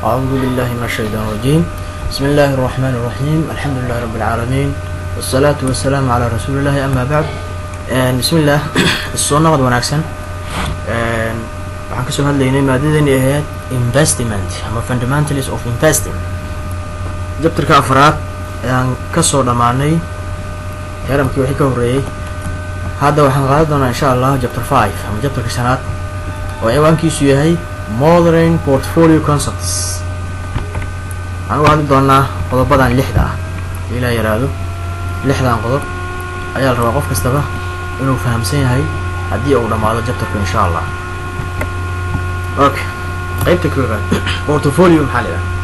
أعوذ بالله من الشيطان الرجيم بسم الله الرحمن الرحيم الحمد لله رب العالمين والصلاة والسلام على رسول الله أما بعد بسم الله السؤال نقد ونعكسن waxaan kasoo hadlaynay maadadani ahayd investment ama fundamentals of investing jabtarka afraad ayaan kasoo dhammaanay heramkii wixii ka horreeyey hadda waxaan qaadan doonaa insha allah chapter five ama jabtarka shanaad oo ciwaankiisu yahay modern portfolio concepts waxaan uga hadli doonaa qodobadan lixda ah ilaa yaraado lixdan qodob ayaa la rabaa qof kastaba inuu fahamsan yahay haddii uu dhammaado jabtarku insha allah okay qaybta koobaad portfolio maxaa la yidhaha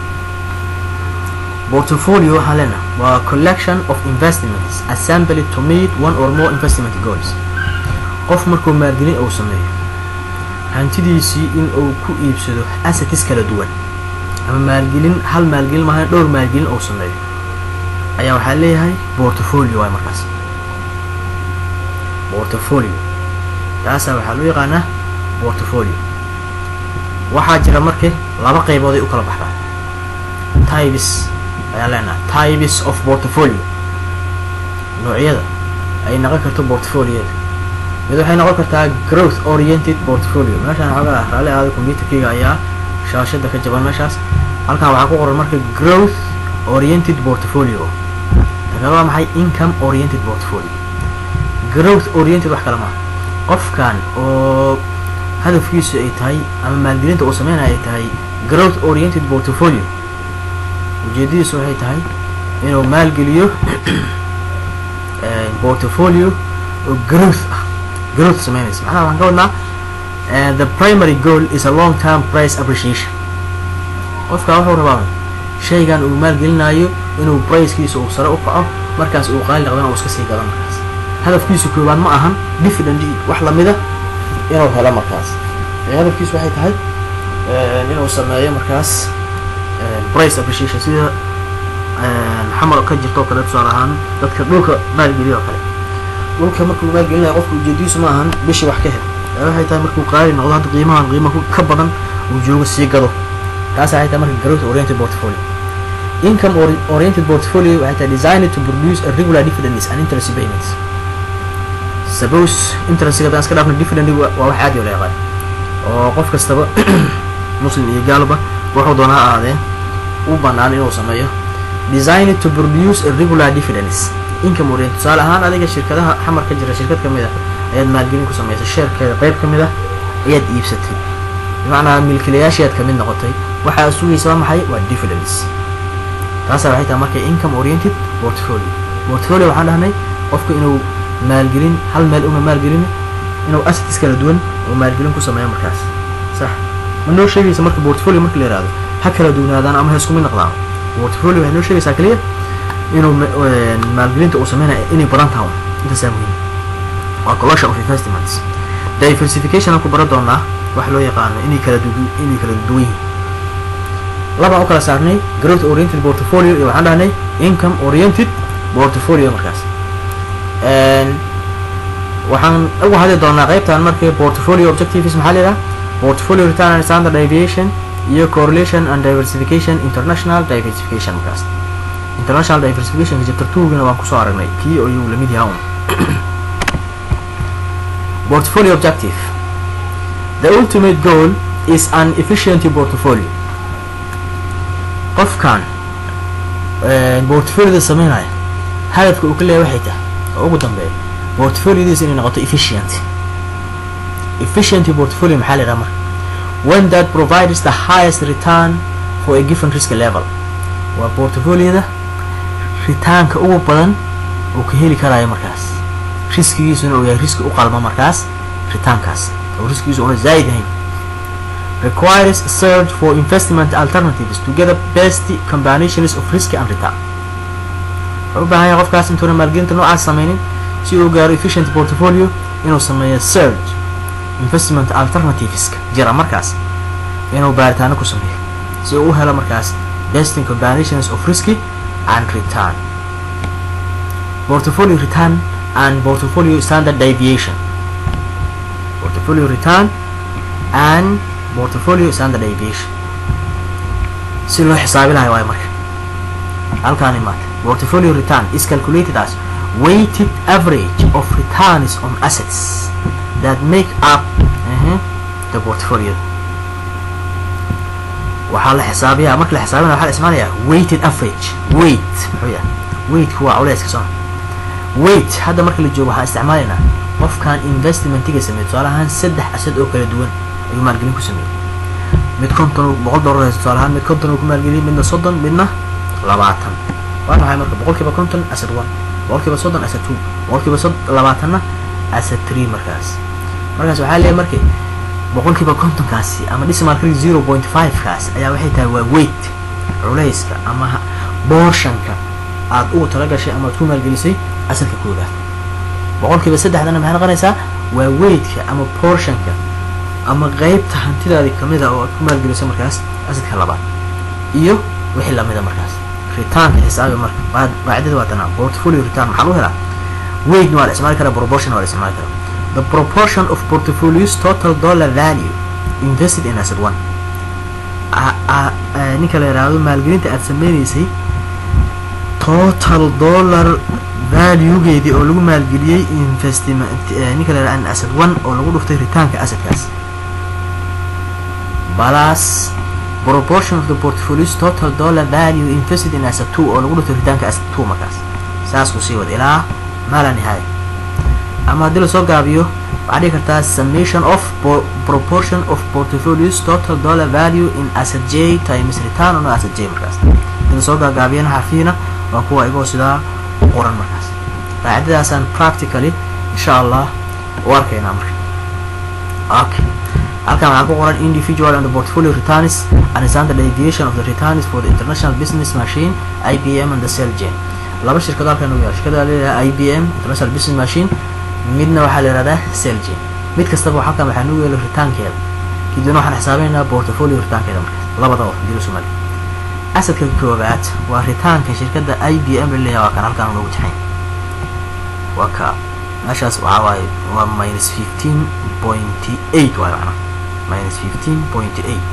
portfolio waxaa leena waa collection of investments assembled to meet one or more investment goals qof markuu maalgelin uu sameeyo hantidiisii in uu ku iibsado assets kala duwan ama maalgelin hal maalgelin maaha dhowr maalgelin uu sameeyo ayaa waxaa leeyahay portfolio waay markaas portfolio taasaa waxaa loo yaqaanaa portfolio waxaa jira marka laba qaybood ay u kala baxdaa tibes ayaan leenahay tibes of portfolio noocyada ay noqon karto portfolioda mid waxay noqon kartaa growth oriented portfolio meeshaan xoogaa raali aada computerkeyga ayaa shaashada ka jaban meeshaas halkan waxaa ku qoran marka growth oriented portfolio daga waa maxay income oriented portfolio growth oriented wax kale maaha qofkan oo hadafkiisu ay tahay ama maalgelinta uu sameynaya ay tahay growth oriented portfolio ujeedadiisu waxay tahay inuu maalgeliyo portfolio oo growth ah growth sameynaysa macnaha waxaan ka wadnaa the primary goal is a long term price appreciation qofka wuxuu rabaa shaygan uu maalgelinayo inuu pricekiisa uu sare u kaco markaas uu qaali noqdana uu iska sii gado markaas hadafkiisu koowaad ma ahan dividend wax lamida inuu helo markaas hadafkiisu waxay tahay inuu sameeyo markaas price appreciation sida xamar ka jirto oo kale tusaale ahaan dadka dhulka maalgeliyo oo kale dhulka markuu maalgelinayo qofka ujeedadiisu ma ahan bishii wax ka hel waxay tahay markuu qaali noqdo hadda qiimahan qiima ka badan uu joogo sii gado taas waxay tahay marka growth oriented portfolio income oriented portfolio waxay tahay designed to produce a regular dividends and interest payments suppose interestiga hadaan iska dhaafno dividend waa wax caadi oo la yaqaan oo qof kastaba muslim iyo gaalba wuxuu doonaa ahaadeen u banaan inuu sameeyo designed to produce a regular dividends income orient tusaale ahaan adiga shirkadaha xamar ka jira shirkad kamid ah ayaad maalgelin ku samaysay sheerkeeda qayb ka mid ah ayaad iibsatay bimacnaa milkilayaashiaad kamid noqotay waxaa sugaysa waa maxay waa dividends taasaa waxay tahay marka income oriented portfolio portfolio waxaan dhahnay qofka inuu maalgelin hal meel una maalgelin inuu assets kala duwan oo maalgelin ku sameeyo markaas sax ma noo sheegaysa marka portfolio marka la yihahdo ha kala duwanaadaan ama ha isku mid noqdaan portfolio waxay noo sheegaysaa kaliya inuu maalgelinta uu sameynaya inay badan tahay intaasaa muhiim waa collection of investments diversification aan ku baran doonaa wax loo yaqaano inay kala du inay kala duwan yihiin labaan u kala saarnay growth oriented portfolio iyo waxaan dhahnay income oriented portfolio markaas waxaan uga hadli doonaa qaybtan marka portfolio objectives maxaa la yidhaha portfolio return and standard deviation iyo correlation and diversification international diversification markaas international diversification chapter two-gina waan kusoo aragnay kii ayuu lamid yahaa un portfolio objective the ultimate goal is an efficient portfolio qofkan portfolioda sameynaya hadafka uu ka leeyahay waxay tahay oo ugu dambeeya portfoliodiisa inay noqoto efficient efficient portfolio maxaa la yidhaha marka one that provides the highest return for a given risk level waa portfolioda ritaanka ugu badan uu ka heli karayo markaas riskigiisuna uu yahay riski u qalma markaas ritaankaas oo riskigiisu una zaa'id ahayn requires a search for investment alternatives to get the best combinations of risk and return wuxuu u baahan yahay qofkaas intuuna maalgelinta noocaas sameynin si uu gaaro efficient portfolio inuu sameeyo search investment alternativeska jira markaas inuu baaritaano ku sameeyo si uu u helo markaas best combinations of risk and return portfolio return and portfolio standard deviation portfolio return and portfolio standard deviation si loo xisaabi lahay waayo marka halkaani maata portfolio return is calculated as weighted average of returns on assets that make up uh, the portfolio waxaa la xisaabiyaa marka la xisaabinaya waxaa la ismaanayaa weighted average weight muxuu yahay weightku waa culeyska soo weight hadda marka la joogo waxaan isticmaalaynaa qofkan investmentiga sameeyey tusaale ahaan saddex asad oo kala duwan ayuu maalgelin ku sameeyey mid konton boqol dollar haysto tusaale ahaan mid konton uu ku maalgeliyey midna soddon midna labaatan waa maxay marka boqolkiiba konton asad one boqolkiiba soddon asad two boqolkiiba sod labaatanna asad three markaas markaas waxaa leeyahay markii boqolkiiba kontonkaasi ama dhismarka zero point five kaas ayaa waxay tahay waa weight culayska ama boorshanka aad ugu talagashay ama aad ku maalgelisay asalka koodaad boqolkiiba saddexdana maxay noqonaysaa waa weightka ama portionka ama qeybta hantidaadii kamid a oo aad ku maalgelisay markaas asadka labaad iyo wixii lamida markaas ritaanka xisaabi marka qaacidada waa tanaa portfolio return maxaa lagu helaa weightna waa la isticmaali karaa proportion waa la isticmaali karaa the proportion of portfolio's total dollar value invested in asset one ninka la yidhaahdo maalgelinta aad sameynaysay total dollar valuegeedii oo lagu maalgeliyey investment ninka la yidhahdo asset one oo lagu dhuftay ritaanka assetkaas balas proportion of the portfolio's total dollar value invested in asset two oo lagu dhuftay ritaanka asset two markaas saas ku sii wada ilaa maala nihaaya ama haddii lasoo gaabiyo waxaa dhihi kartaa summation of proportion of portfolios total dollar value in asset j times return on asset j markaas haddii lasoo gaagaabiyana xarfiina waa kuwa igoo sidaa u qoran markaas qaacidadaasaan practically insha allah u arkaynaa marka okay halkan waxaa ku qoran individual and portfolio returns and standard deviation of the returns for the international business machine ibm and the cell chain laba shirkado halkan ugu yaal shirkada leedahay ibm international business machine midna waxaa la yihahdaa selgin mid kastaba halkan waxaa nugu yeelay ritaankeeda kadibna waxaan xisaabeynaa portfolio ritaankeeda markaas labadaba dilo somali asadka koobaad waa ritaanka shirkadda i b m laleeyahay waa kan halkan loogu jaxayn waa ka meeshaas waxaa waaye waa minus fifteen point eight waaye macnaha minus fifteen point eight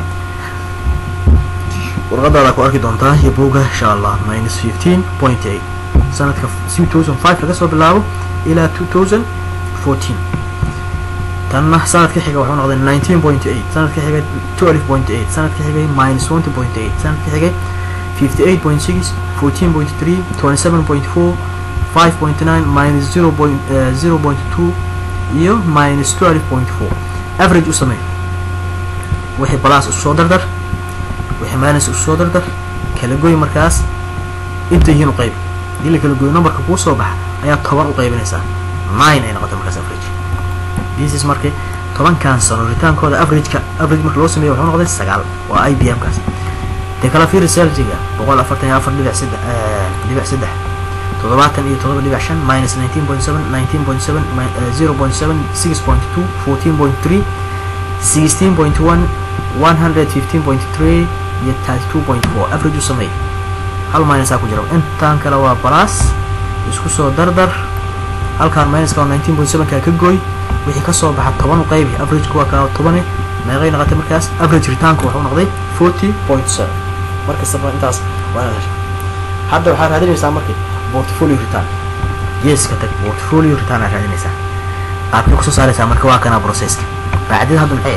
warqadaada ku arki doontaa iyo buuga insha allah minus fifteen point eight sanadka two thousand five laga soo bilaabo ilaa two thousand fourteen tanna sanadka xiga wuxuu noqday nineteen point eight sanadka xigay twelve point eight sanadka xigay minus twenty point eight sanadka xigay fifty eight point six fourteen point three twenty seven point four five point nine minus zero point zero point two iyo minus twelve point four average u samey wixii balas isu soo dardar wixii minus isu soo dardar kala goy markaas inta yihiin u qayb hadii la kala goyo numberka kuu soo baxa ayaa toban u qaybinaysaa nine ay noqotay markaas average this is markay tobankan sano ritaankooda averageka average marka loo sameeyo wuxuu noqday sagaal waa i b m kaas dee kala fiiri seljiga boqol afartan iyo afar dhibic saddex dhibic saddex toddobaatan iyo toddoba dhibic shan minus nineteen point seven nineteen point seven zero point seven six point two fourteen point three sixteen point one one hundred fifteen point three iyo thirty two point four average u sameey hal minusaa ku jira intaan kale waa balas isku soo dardar halkaan minuska oo nineteen point seven kaa ka gooy wixii kasoo baxa toban u qaybi averageka waa kaa tobane meeqay noqotay markaas average ritaanku wuxuu noqday forty point seven markastaba intaas waa inaad hesha hadda waxaad raadinaysaa markii portfolio return geeska tag portfolio return aad raadinaysaa qaabkay kusoo saaraysaa marka waa kana processka qaacidada hadda maxay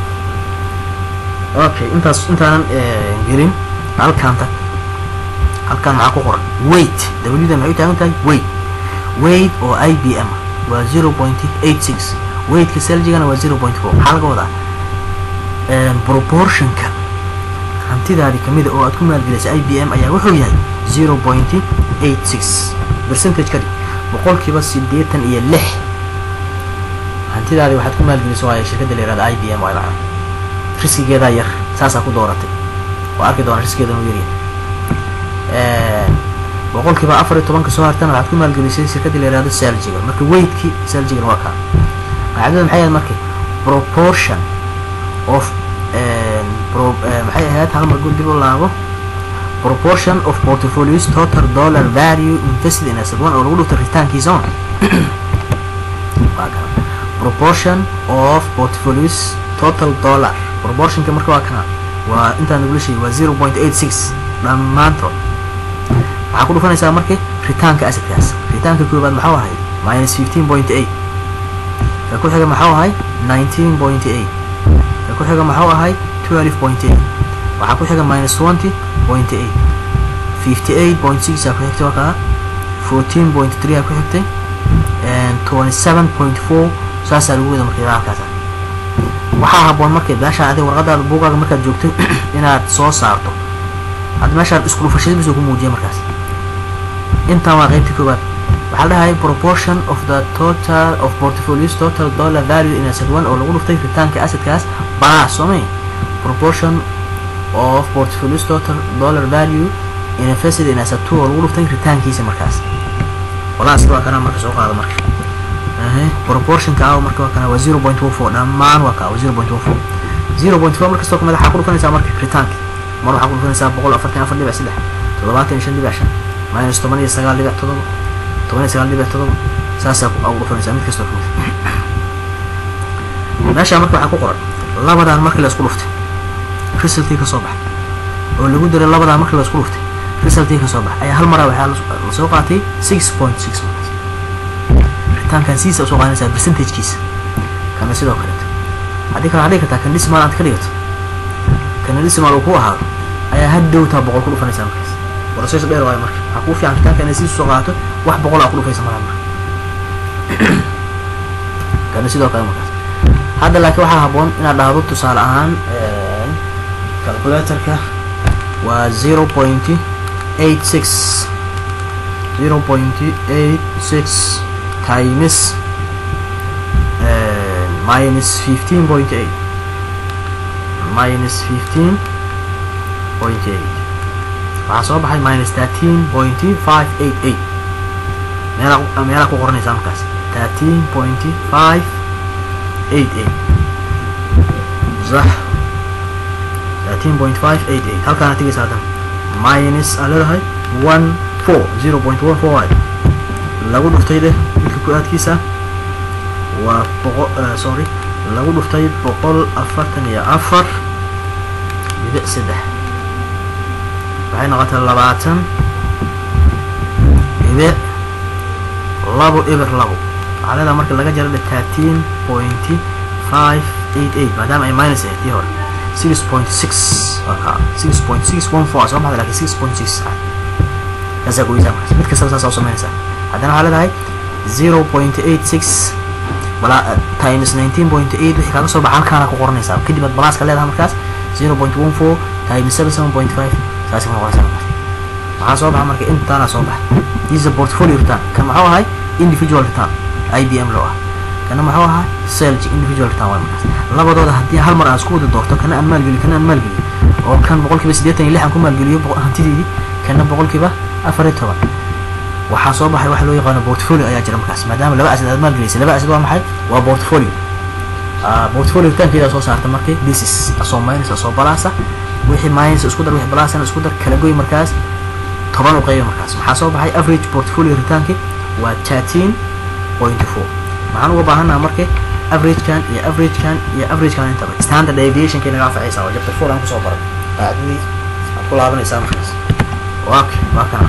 okay intaas intaanan gelin halkaan tag halkaan maxaa ku qoran weight dawlada maxay u taagan tahay weight weight oo i b m waa zero point eight six weightka seljigana waa zero point four maxaa laga wadaa proportionka hantidaadii kamida oo aad ku maalgelisay i b m ayaa wuxuu yahay zero point eight six percentage kadib boqolkiiba sideetan iyo lix hantidaadii waxaad ku maalgelisay waayo shirkadda la yihahda i b m waay macna riskigeedaa yar saasaa ku dooratay waa arki doona riskigeeda inuu yaryahay boqolkiiba afar iyo tobanka soo hartana waxaad ku maalgelisay shirkadda la yihahdo seljiga marka weightkii seljigan waa kaa qaacidada maxay ahayd marka proportion of maxay ahayd hal mar gul dib u laabo proportion of portfolios total dollar value invested in asset one oo lagu dhufta ritaankiisa on proportion of portfolios total dollar proportionka marka waa kana waa intaan nagula sheegay waa zero point eight six dhammaantood waxaa ku dhufanaysaa marka ritaanka asadkaas ritaanka koobaad maxuu ahay minus fifteen point eight ka ku xiga maxuu ahay nineteen point eight ka ku xiga maxuu ahay twelve point eight waxaa ku xiga minus twenty point eight fifty eight point six aa ku xigtay waa kaa fourteen point three aa ku xigtay twenty seven point four saasaa lagu wada marka halkaas waxaa haboon marka meesha adiga warqadaada buugaaga markaad joogto inaad soo saarto hadda meeshaan isku dhufashadiisu ku muujiya markaas intan waa qaybta koowaad waxaa la dhahay proportion of the total of portfolios total dollar value in asset one oo lagu dhuftay ritaanka assetkaas balaas soomay proportion of portfolios total dollar value in invested in asset two oo lagu dhuftay ritaankiisa markaas walaaska waa kana marka soo qaado marka proportionka ah marka waa kana waa zero point one four dhammaan waa kaa waa zero point one four zero point four markastoo kamid waxaa ku dhufanaysaa marka ritaanka mar waxaa ku dhufanaysaa boqol afartan afar dhibic saddex toddobaatan iyo shan dhibic shan minus toban iyo sagaal dhibic todoba toban iyo sagaal dhibic todoba saasaa ugu dhufanaysaa mid kastoo kamid meeshaa marka waxaa ku qoran labadan markii la isku dhuftay resultii ka soo baxay oo lagu diray labadan markii la isku dhuftay resultii ka soo baxay ayaa hal maraa waxaa lasoo qaatay six point six markaas ritaankan siisa usoo qaadanaysaa percentagekiisa kana sidoo kaleeto haddii kale waxaa dhigi kartaa kan dhismaal aad ka dhigato kana dhismaal uu ku ahaado ayaa hadhowtaa boqol ku dhufanaysaa markaas warasaysa dheer waayo marka waxaa kuu fiican ritaanka inay siis usoo qaato wax boqol aa ku dhufaysa malaa marka kana sidoo kale markaas hadda laakiin waxaa haboon inaad dhahdo tusaale ahaan calculatorka waa zero point eight six zero point eight six times minus fifteen point eight minus fifteen point eight waxaa soo baxay minus thirteen point five eight eight meelaa meelaa ku qoranaysaa markaas thirteen point five eight eight صح 13.588 halkaana tigaysa haddan minus aa leedahay 14 0.14 waay lagu dhuftay leh midka ku-aadkiisa waa boqo sorry lagu dhuftay boqol afartan iyo afar dhibic saddex waxay noqotay labaatan dhibic labo eber labo waxaa leedahay marka laga jara dhe thirteen point five eight eight maadaama ay minus ahayd tii hore six point six waka six point six one four soo baxda lakin six point six kaasaa goysaa markaas mid kastaba saas oo samaynaysaa haddana waxaa leedahay zero point eight six bala times nineteen point eight wixii kaaga soo baxa halkaana ku qoranaysaa kadib aad balaaska leedahay markaas zero point one four times seven seven point five saasi ku noqonaysaa markaas maxaa soo baxa marka intaana soo baxa this is a portfolio return kan maxuu ahay individual return IBM loo ah kana maxuu ahaa selg individual return waa markaas labadooda haddii hal mar aan isku wada doorto kana aan maalgeliyo kana aan maalgeliyo oo kan boqolkiiba siddeetan iyo lix aan ku maalgeliyo hantideydii kana boqolkiiba afar iyo toban waxaa soo baxay waxa loo yaqaano portfolio ayaa jira markaas maadaama laba asad aad maalgelisay laba asad waa maxay waa portfolio portfolio ritaankeeda soo saarta markay basis asoo minus asoo balaasa wixii minus isku dar wixii balaasana isku dar kala goy markaas toban u qayba markaas maxaa soo baxay average portfolio ritaanki waa thirteen point four maxaan uga baahannaha marka averagekan iyo averagekan iyo averagekan intaba standard aviationkay naga anfacaysaa waa chapter four aan kusoo baray qaacdadii aad ku laabanaysaa markaas waa waa kana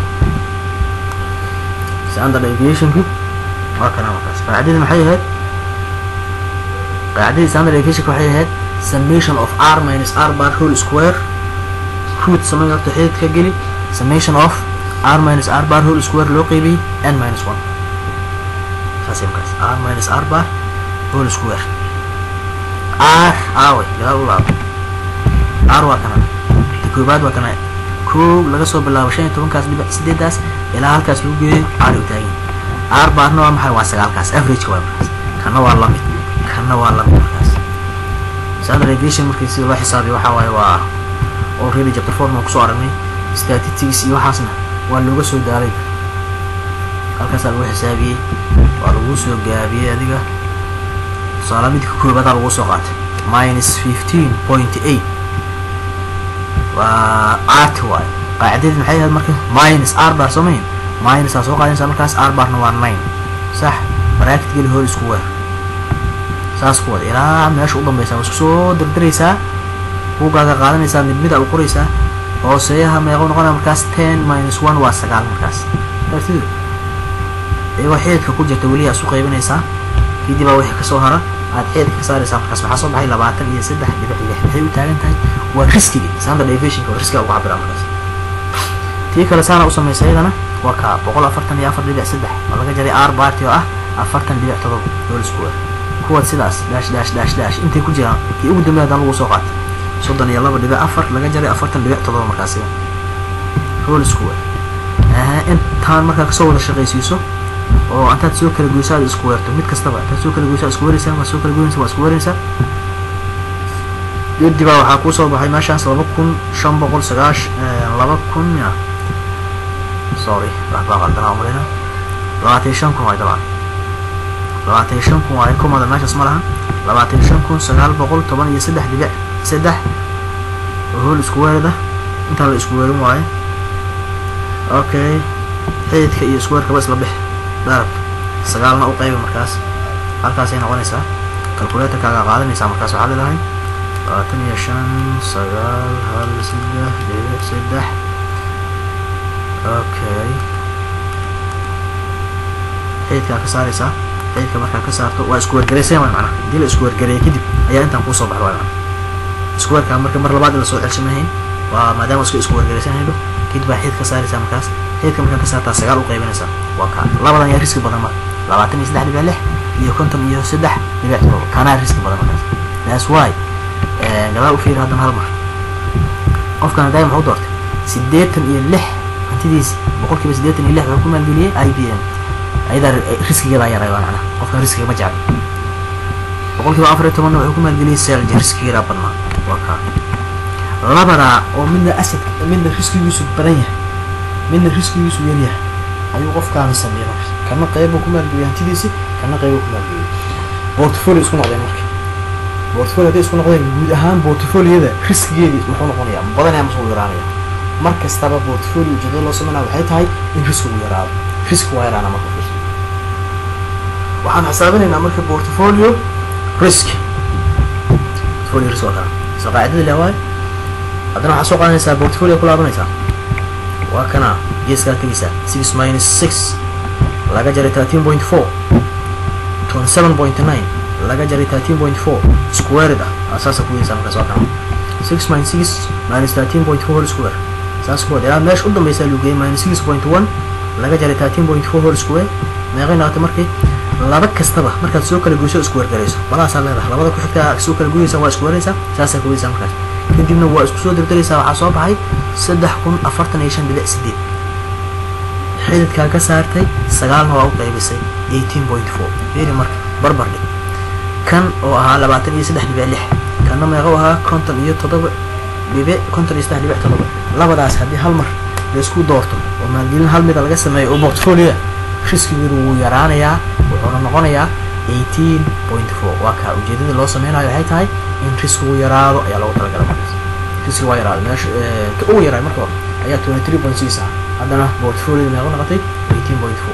standard aviationku waa kana markaas qaacdadii maxay ahayd qaacdadii standard aviationka waxay ahayd summation of r minus r bar whole square root samay horta xidid ka geli summation of r minus r bar whole square loo qeybiyey n minus one saasay markaas r minus r bar whole square r aaway gadaal u laabo r waa kana ta koobaad waa kana kow laga soo bilaabo shan iyo tobankaas dhibic sideedaas ilaa halkaas lagu geeyo r u taagan r barna waa maxay waa sagaalkaas averageka waa markaas kana waa lamid kana waa lamid markaas standard aviation markii sida loo xisaabiyo waxaa waaye waa already chapter four maan kusoo aragnay statistics iyo waxaasna waa looga soo daalay halkaasaa lagu xisaabiyey waa lagu soo gaabiyey adiga tusaala midka koobaadaa lagu soo qaatay minus fifteen point eight waa art waay qaacidadii maxay ahayd marka minus r bar soo mahin minus aa soo qaadaysaa markaas r barna waa nine sax bracket geli hor isku weer saas ku wada ilaa meesha u dambeysa waa isku soo dardaraysaa buuggaaga qaadanaysaa mid mida u qoraysaa hooseeyaha meequu noqonaya markaas ten minus one waa sagaal markaas artid iyagoo xeedka ku jirta weli aa isu qaybinaysaa kadib baa wixii kasoo hara aad xeedka ka saaraysaa markaas waxaa soo baxay labaatan iyo saddex dhibic lix maxay u taagan tahay waa riskigi saanta deviationka waa riskiga ugu cabira markaas tii kale saana u samaysa iyadana waa ka boqol afartan iyo afar dhibic saddex oo laga jaray r barty oo ah afartan dhibic todoba dool square kuwaad sidaas dash dash dash dash intay ku jiraan kii ugu dambeya haddana lagu soo qaatay soddon iyo laba dhibic afar laga jaray afartan dhibic todoba markaasi roll square intaan markaa kasoo wada shaqaysiiso oo intaad soo kala goyso aad isku weerto mid kastaba intaad soo kala goyso isku weeraysaa waa soo kala goynaysa waa isku weeraysaa kadib baa waxaa kuu soo baxay meeshaas laba kun shan boqol sagaash laba kun ya sorry wax baa qaldanaa umalina labaatan iyo shan kun waay dabcan labaatan iyo shan kun waay kumada meeshaas ma laha labaatan iyo shan kun sagaal boqol toban iyo saddex dhibic saddex hool isku weerada intaan la isku weerin waaye okay xididka iyo isku weerkaba isla bix darabka sagaalna u qayba markaas halkaasay noqonaysaa calculatorkaaga qaadanaysaa markaas waxaa leedahay labaatan iyo shan sagaal hal saddex dhibic saddex okay xididkaa ka saaraysaa xididka markaa ka saarto waa isku weergarayseen waay macnaha hadii la isku weergareeya kadib ayaa intaan kuusoo baxda waay macnaha isku weerkaa marka mar labaad in lasoo celsamahayn waa maadaama isku isku weergaraysan haydho kadib baa xidid ka saaraysaa markaas xididka markaa ka saartaa sagaal u qaybinaysaa waa kaa labadan yaa riski badan marka labaatan iyo saddex dhibic lix iyo konton iyo saddex dhibic todoba kanaa riski badan markaas that's why gadaal u fiiri haddana hal mar qofkan hadaayi muxuu doortay siddeetan iyo lix hantidiisi boqolkiiba siddeetan iyo lix wuxuu ku maalgeliyey i b m ayadaa riskigeedaa yaray waa macnaha qofkan riskiga ma jecla boqolkiiba afar iyo tobanna wuxuu ku maalgeliyey selja riskigeedaa badnaa waa kaa labadaa oo midna asadka midna riskigiisu badan yahay midna riskigiisu yaryahay ayuu qofkaani sameeyey marka kana qeybu ku maalgeliyey hantidiisi kana qeybu ku maalgeliyey portfolio isku noqdeen marka portfolio hadday isku noqdeen guud ahaan portfoliyada riskigeedii muxuu noqonayaa badanaya mase uu yaraanaya mar kastaba portfolio ujeedada loo sameynaya waxay tahay in riskigu yaraado riski waa yaraana marka fiirso waxaan xisaabinaynaa marka portfolio risk portfolio risk waa kana soo qaacidada leh waayo haddana waxaa soo qaadanaysaa portfolio ku laabanaysaa waa kana geeskaa tegaysaa six minus six laga jaray thirteen point four twenty seven point nine laga jaray thirteen point four squared ah asaasa ku yeysaa markaas waa kana six minus six minus thirteen point four whole square saas kuwad ilaa meesha u dambeysaa lagu geeyay minus six point one laga jaray thirteen point four whole square meeqay noqotay markii laba kastaba markaad soo kala goyso isku weergarayso balaasaa leedahay labada ku xigtaa soo kala goyaysaa waa isku weeraysaa saasaa ku weysaa markaas kadibna waa isku soo dirdiraysaa waxaa soo baxay saddex kun afartan iyo shan dhibic sideed xididkaa ka saartay sagaalna waa u qaybisay eighteen point four fiiri marka barbar dhig kan oo ahaa labaatan iyo saddex dhibic lix kanna meeqa u ahaa konton iyo toddoba dhibic konton iyo saddex dhibic toddoba labadaas haddii hal mar laisku doorto oo maalgelin hal mida laga sameeyo oo portfolioa riskigeedu wuu yaraanayaa wuxuuna noqonayaa eighteen point four waa kaa ujeedada loo sameynayo waxay tahay in riskigu yaraado ayaa loogu talagala markaas riski waa yaraado meesha ka ugu yaraay marka hore ayaa twenty three point six ah haddana portfolio meeqo noqotay eighteen point four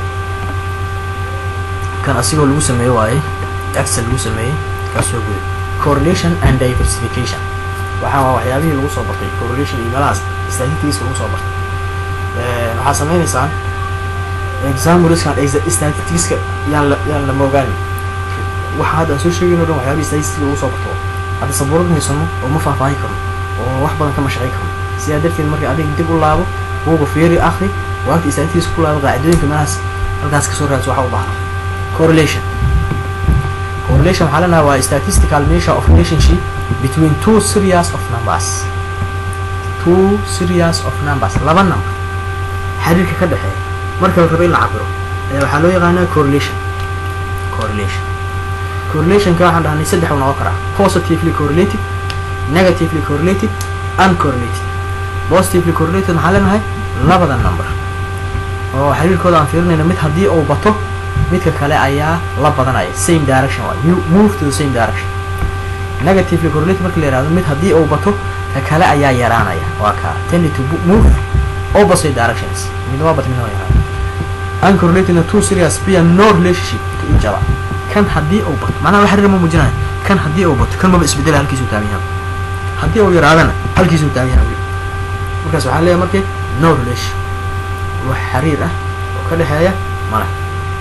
kan asigoo lagu sameeyo waaye excel lagu sameeyey kaasoo guday correlation and diversification waxaa waa waxyaabihii lagu soo bartay correlation iyo meelahaas statistics lagu soo bartay waxaa sameynaysaan examuriskan statisticska yaan la yaan lama ogaanin waxa hadda aan soo sheegayno dhan waxyaabihii statistics lagu soo barto hadda sabuurad haysano oo ma faahfaahin karno oo wax badan kama shaqayn karno sidaa darteed marka adiga dib u laabo buuga fiiri akri waagta statistics ku laabo qaacidooyinka meelahaas halkaas kasoo raadso waxa u baahna correlation correlation waxaa leenahay waa statistical measure of relationship between two series of numbers two series of numbers laba number xiriirka ka dhexeeya marka la rabo in la cabiro ayaa waxaa loo yaqaanaa correlation correlation correlationka waxaan dhahnay saddex uu noqon karaa positively correlated negatively correlated uncorrelated positively correlated maxaa leenahay labada number oo xiriirkooda aan fiirinayno mid haddii uu bato midka kale ayaa la badanaya same direction waay move to the same direction negatively correlated marka la yihahdo mid haddii uu bato ka kale ayaa yaraanaya waa kaa tending to move opposite directions midna waa bat midna waa yaraanaya uncorrelatedna two serious bear no relationship to each other kan haddii uu bato macnaha wax xiriir ma muujinayo kan haddii uu bato kan maba isbedela halkiisu taagan yahay haddii uu yaraadana halkiisuu taagan yahay weli markaas waxaa leeyahay markii no relation wax xiriir ah oo ka dhexeeya male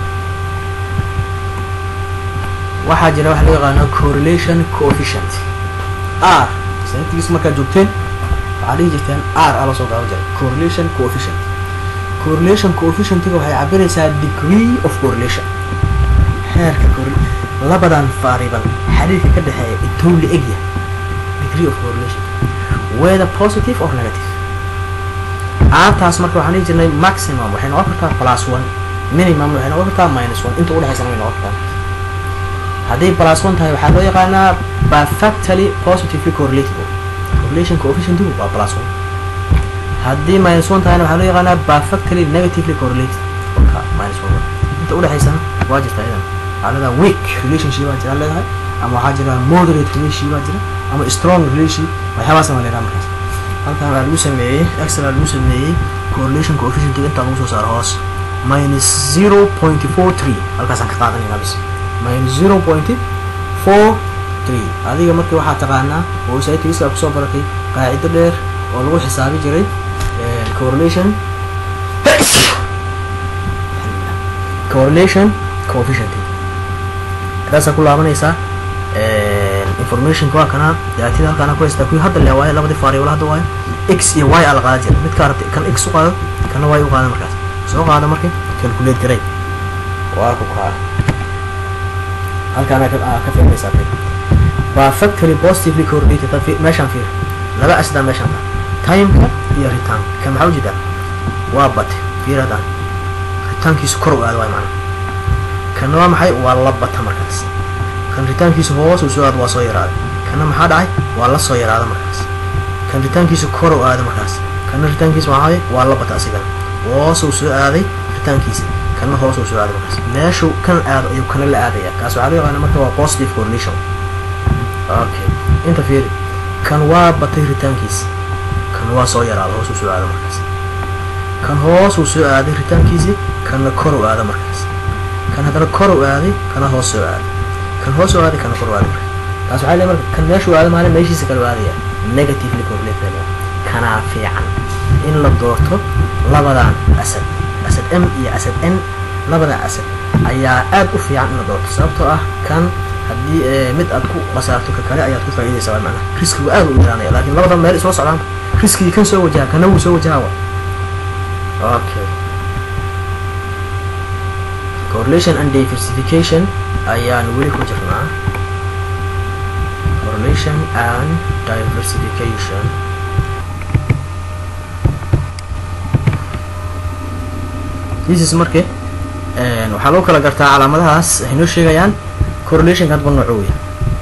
waxaa jira waxa loo yaqaano correlation coefficient r sanadkiis markaad joogteen waxaa dhihi jirteen r a lasoo gaaban jiray correlation coefficient correlation coefficientiga waxay cabiraysaa degree of correlation heerka correl labadan variable xiriirka ka dhexeeya intuu la eg yahay degree of correlation whether positive or negative aantaas marka waxaan dhihi jirnay maximum waxay noqon kartaa plus one minimum waxay noqon kartaa minus one inta udhexaysana way noqon kartaa hadday plus one tahay waxaa loo yaqaanaa perfectly positively correlated correlation coefficientigu waa plus one haddii minus one tahayna waxaa loo yaqaanaa perfectly negatively correlated ka minus one inta udhexaysana waa jirta idan waxaa leedahay weak relationship baa jira leedahay ama waxaa jira moderate relationship baa jira ama strong relationship waxyaabaasna waa leedahay markaas halkan waa lagu sameeyey excel waa lagu sameeyey correlation coefficient intaa lagu soo saaro hoos minus zero point four three halkaasaan ka qaadanayna bis minus zero point four three adiga markii waxaa taqaanaa oo saytigiska kusoo baratay qaacido dheer oo lagu xisaabi jiray correlation correlation coefficient taasaa ku laabanaysaa informationka waa kana daatida halkaana ku haystaa kuwii hadda le waaye labadii variable hadda waaye x iyo y aa la qaadan jiray midka aragtay kan x u qaado kana y u qaada markaas soo qaada marka calculate garay waa ku kaa halkaana ka fahmaysaa kay perfectly positively correlated meeshaan fiir laba asdaa meeshaan taa timeka iyo return kan maxaa ujeedaa waa bate fiir haddaan ritaankiisu kor u aado waay macna kanna waa maxay waa la bata markaas kan ritaankiisu hoos uu soo aado waa soo yaraaday kanna maxaa dhacay waa la soo yaraada markaas kan ritaankiisu kor u aado markaas kanna ritaankiisu waxaa waa la bata asigana hoos uu soo aaday ritaankiisa kanna hoos uu soo aaday markaas meeshuu kan aado ayuu kana la aadaya kaas waxaa loo yaqaana marka waa positive correlation okay inta fiiri kan waa batay ritaankiisa kan waa soo yaraada hoos uu soo aado markaas kan hoos uu soo aaday ritaankiisi kanna kor u aado markaas kan haddana kor u aaday kana hoos soo aaday kan hoos u aaday kana kor u aaday markaas taas waxaa leeyahay marka kan meeshuu aado maalin meeshiisa kale u aadaya negatively correlated kanaa fiican in la doorto labadan asad asad m iyo asad n labada asad ayaa aad u fiican in la doorto sababtoo ah kan haddii mid aad ku qasaarto ka kale ayaad ku faa'iidaysaa waa macnaha riskigu aad u yaraanaya laakiin labadan meel isla socdaan riskigii kan soo wajaha kana wuu soo wajaha wa okay correlation and diversification ayaan weli ku jirnaa correlation and diversification this is marke waxaa loo kala gartaa calaamadahaas waxay noo sheegayaan correlationka hadba noocuu yahay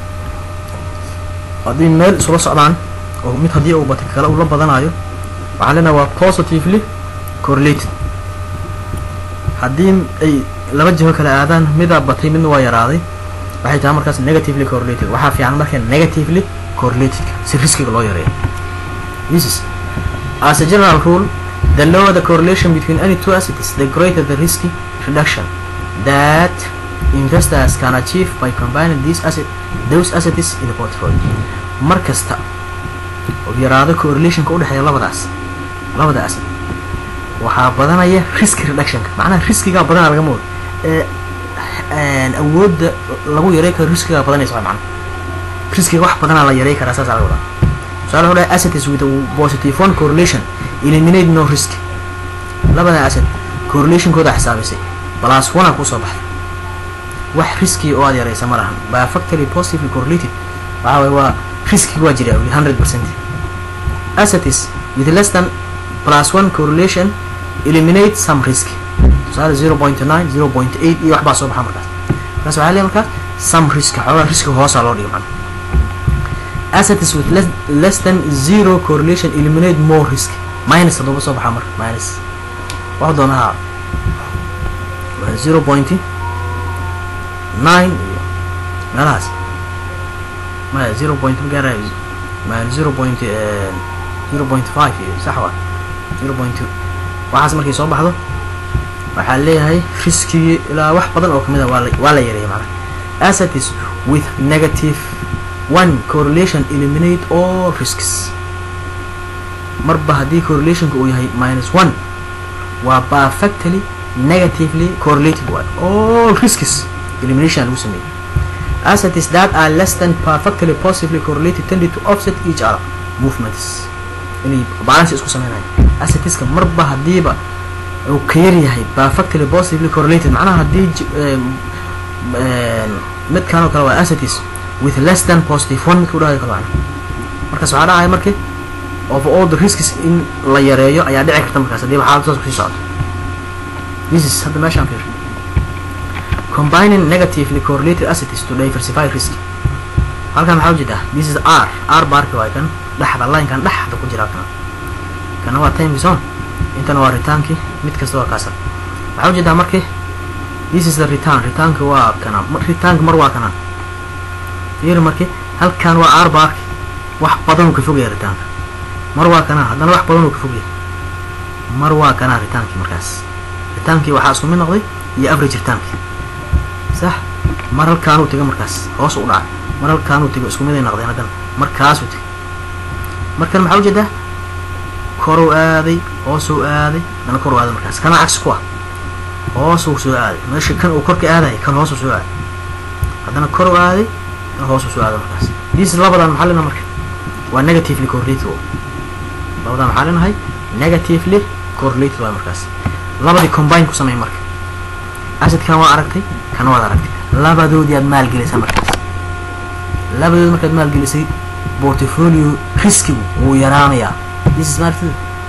haddii meel isula socdaan oo mid haddii uu batay kale uu la badanayo waxaa leenaha waa positively correlated haddii ay laba jiho kale aadaan midaa batay midna waa yaraaday waxay tahay markaas negatively correlated waxaa fiican marka negatively correlatedka si riskiga loo yareeyo this is as a general rule the lower the correlation between any two assets the greater the risky reduction that investors can achieve by combining these asset those assets in the portfolio mar kasta oo yaraado correlationka u dhexeeya labadaas labada asset waxaa badanaya risk reductionka macnaha riskigaa badanaa laga moodo ee awoodda lagu yarey karo riskigaa badanaysa waa macnaha riskiga wax badanaa la yarey karaa saasaa laga wadaa tusaale wuxuu dhahay assets with a positive one correlation eliminate no risk labada asset correlationkooda xisaabaysay plus one aa kusoo baxday wax riski oo aad yaraysa ma lahan by factory positively correlated waxaa waye waa riskiga waa jira weli hundred percent assets with less than plus one correlation eliminate some risk tusaale zero point nine zero point eight iyo waxbaa soo baxa markaas markaas waxaa leeyahay markaas some risk xoogaa riski hoosaa loo dhigo macna assets with less, less than zero correlation eliminate more risk minus haddooba soo baxaa marka minus wax doona ha zero point nine iyo meelahaas maya zero point magaarayo maya zero point zero point five iyo sax waa zero point two waxaas markay soo baxdo waxaa leeyahay riskigii ilaa wax badan oo kamid a waa la waa la yareeyay macnaha assets with negative one correlation eliminate all risks marba haddii correlationka uu yahay minus one waa perfectly negatively correlated waay all risks elimination lagu sameeyey assets that are less than perfectly positively correlated tended to offset each other movements inay balance isku sameynayo assetska marba haddiiba uu ka yar yahay perfectly positively correlated macnaha haddii midkan oo kale waa assets with less than positive one midka udhahayo kale macna markaas waxaa dhacaya marki of all the risks in la yareeyo ayaa dhici karta markaas haddiiba xaalad saas kusii socdo this is hadda meeshaan fiir combining negatively correlated assets to diversify risk halkan maxaa ujeedaa this is r r barka waay kan dhexda linekan dhexda ku jira kana kana waa time zone intana waa retaankii mid kasta waa kaasan waxaa ujeedaa marki this is the return retaanka waa kana retaanka mar waa kana fiir marki halkan waa r barki wax badan uu ka fogaya retaanka mar waa kana haddana wax badan uu ka fogaya mar waa kana retaankii markaas retaankii waxaa isku mid noqday iyo average retaankii sax mar halkaanuu tega markaas hoos u dhacay mar halkaanuu tego isku mid ay noqdeen haddana markaasuu tegay markan maxaa ujeedaa koruu aaday hoosuu aaday haddana koruu aaday markaas kana cagsi ku ah hoosuu soo aaday meesha kan uu korka aadaya kan hoosuu soo aaday haddana koruu aaday kan hoosuu soo aaday markaas dis labadan maxaa lena marka waa negatively correlated labadan maxaa lenahay negatively correlated waay markaas labadii combine ku sameey marka asidkan waa aragtay kana waad aragtay labadoodii aad maalgelisay markaas labadood markaad maalgelisay portfolio riskigu wuu yaraanayaa this is martida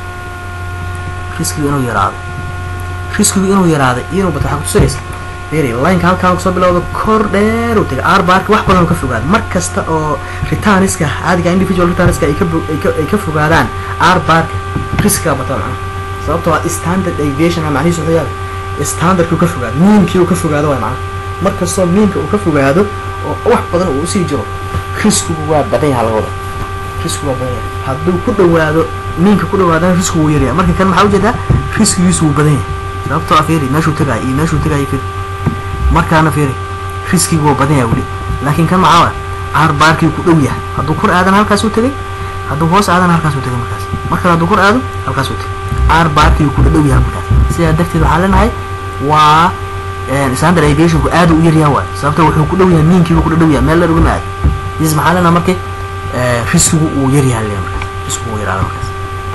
riskigu inuu yaraado riskigu inuu yaraaday inuu bato waxaa kutusiraysa fiiri lineka halkaan kusoo bilowda kor dheer uu tegay r barka wax badan uu ka fogaado mar kasta oo returniska caadiga individual returniska ay ka ay ka fogaadaan r barka riskiga bata macnaha sababtoo ah standard aviation a macnihiisu wuxuu yahay standardkii uu ka fogaado miinkii uu ka fogaado waay macnaha mar kastoo miinka uu ka fogaado oo wax badan uu usii jiro riskigu waa badan yaha laga wada riskigu waa badan yahay hadduu ku dhawaado miinka ku dhawaadana riskigu wuu yaryahay marka kan maxaa ujeedaa riskigiisu wuu badan yahay sababtoo ah fiiri meeshuu tagayo iyo meeshuu tagayo fiiri markaana fiiri riskigu waa badan yahay weli laakiin kan maxaa caar baarkii ku dhow yahay hadduu kor aadana halkaasuu tegay hadduu hoos aadana halkaasuu tegay markaas markale hadduu kor aado halkaasuu tegay caar baarkii ku dhow yahay markaas sidaa darteed waxaa leenahay waa standard aviationku aad u yaryaha waay sababto wuxuu ku dhow yahay miinkiibu ku dhow yahay meel dheer ugama aado dis maxaa leenaha marka riskigu uu yaryaha le markaas riskigu uu yaraada markaas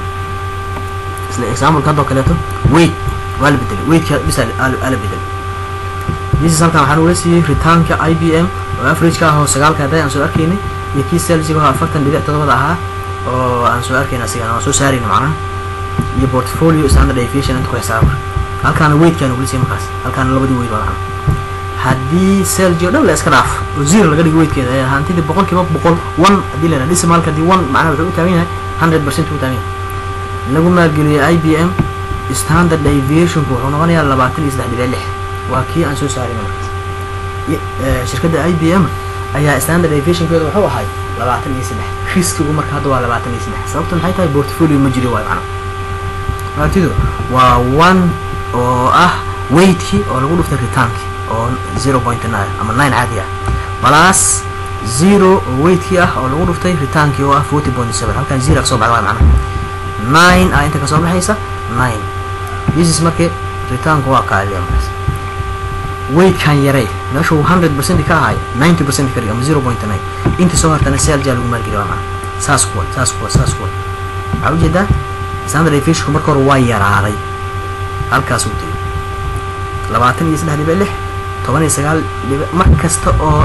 isla example haddoo kaleeto weight waa la bedelay weightka bisa ala bedelay this halkan waxaan ula siiyey ritaanka i b m oo averageka ah oo sagaalka hadday aan soo arkaynay iyo kii selsiga oo afartan dhibic todobada ahaa oo aan soo arkayna asigana waan soo saarayna macnaha iyo portfolio standard aviation inta ku xisaaba marka halkaana weightkaan ugula siiyey markaas halkaana labadii weyd waa macnaha haddii selgi o dhan la iska dhaafo oo zero laga dhigo weightkeeda ee hantidii boqol kiiba boqol one haddii la yidhaha decimalka haddii one macnaha wuxuu u taagan yahay hundred percent u taagan yahay lagu maalgeliyey i b m standard aviationku wuxuu noqonayaa labaatan iyo saddex dhibic lix waa kii aan soo saarayna markaas shirkadda i b m ayaa standard aviationkeeda wuxuu ahay labaatan iyo saddex riskigu marka hadda waa labaatan iyo saddex sababta maxay tahay portfolio ma jiro waay macnaha martidu waa one oo ah weightkii oo lagu dhuftay retaankii oo zero point nine ama nine caadi ah plus zero oo weightkii ah oo lagu dhuftay retaankii oo ah forty point seven halkan zero kasoo baxda waay macnaha nine ah inta kasoo baxaysa nine this is markii retaanku waa kaaliya markaas weightkan yaray meeshuu hundred percent ka ahay ninety percent ka dhig ama zero point nine inta soo hartana selja lagu maalgeliya waa macnaha saas kuwa saas kuwa saas kuwa waxaa ujeedaa standard aviationku marka hore waa yaraaday halkaas uu tegay labaatan iyo saddex dhibic lix toban iyo sagaal dhibic mar kasta oo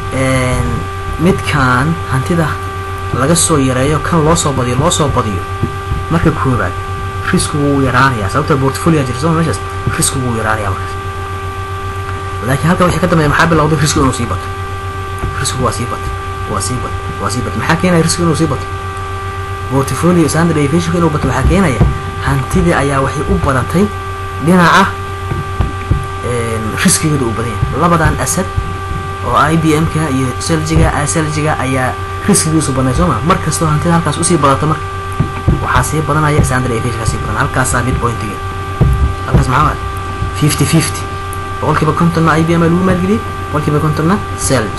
midkan hantida laga soo yareeyo kan loo soo badiyo loo soo badiyo marka koobaad riskigu wuu yaraanayaa sababta portfolio jirta soo meeshaas riskigu wuu yaraanayaa markaas laakiin halkan wixii ka dambeeya maxaa bilowday riskigu inuu sii bato riskigu waa sii bato waa sii bato waa sii bato maxaa keenaya riskigu inuu sii bato portfolio standard aviationka inuu bato waxaa keenaya hantidii ayaa waxay u badatay dhinaca riskigeeda uu badan yahay labadan asad oo i b m ka iyo seljiga seljiga ayaa riskigiisu badnay soo ma mar kastoo hantida halkaas usii badato marka waxaa sii badanaya standard aviation sii badan halkaasaa mid pointiga halkaas maxaa waay fifty fifty boqolkiiba kontonna i b m aa lagu maalgeliyey boqolkiiba kontonna selj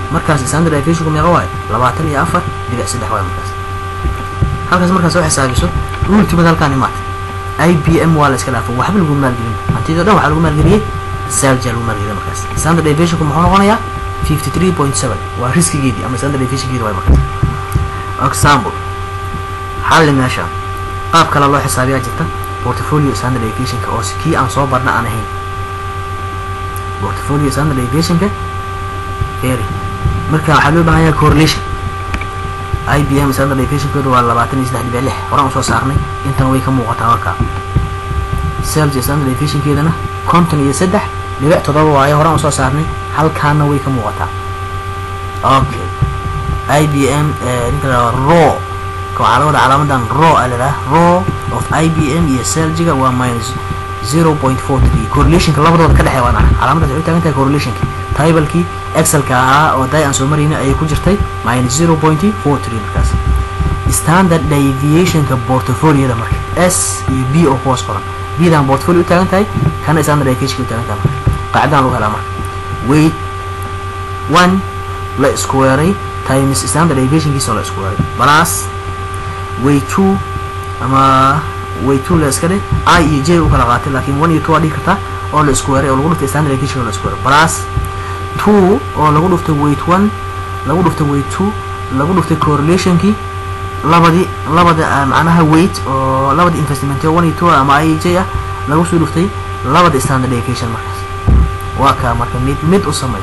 markaas standard deviationku meeqa waayo labaatan iyo afar dhibic saddex waayo markaas halkaas markaas soo xisaabiso ultimate halkaan imaata i b m waa la iska dhaafay waxba lagu maalgelin hantidoo dhan waxaa lagu maalgeliyey salja lagu maalgeliyay markaas standard deviationku muxuu noqonayaa fifty three point seven waa riskigeedii ama standard deviationkeedi waayo markaas example xalli meesha qaab kale loo xisaabiyaa jirta portfolio standard deviationka oo kii aan soo barna aan ahayn portfolio standard deviationka eri marka waxaa loo baahan yahay correlation i b m standard deviationkeedu waa labaatan iyo saddex dhibic lix horaan usoo saarnay intana way ka muuqataa markaa sales standard deviationkeedana konton iyo saddex dhibic toddoba waayo horaan usoo saarnay halkaana way ka muuqataa okay i b m ninka la raw waxaa la wada calaamadan raw a ladhaha raw of i b m iyo seljiga waa minus zero point four three correlationka labadooda ka dhexeeya waa naca calaamadaas waxay u taagan tahay correlationki tablekii excelka ahaa oo day aan soo marayna ayay ku jirtay minus zero point four three markaas standard deviationka portfolioda marka s iyo b oo kuwaas qoran bdan portfolio u taagan tahay kana standard deviationka u taagan tahay marka qaacidadan lagu helaa marka weight one la isku weeray times standard deviationkiisa oo la isku weeray plus way two ama way two la iska dheh i iyo j u kala qaatay laakiin one iyo two waa dhihi kartaa oo la isku weeray oo lagu dhuftay standard deviation oo la isku weeray plus two oo lagu dhuftay weight one lagu dhuftay weight two lagu dhuftay correlationkii labadii labada macnaha weight oo labada investment one iyo two ama i iyo j ah lagu soo dhuftay labada standard deviation markaas waa kaa marka mid mid u samay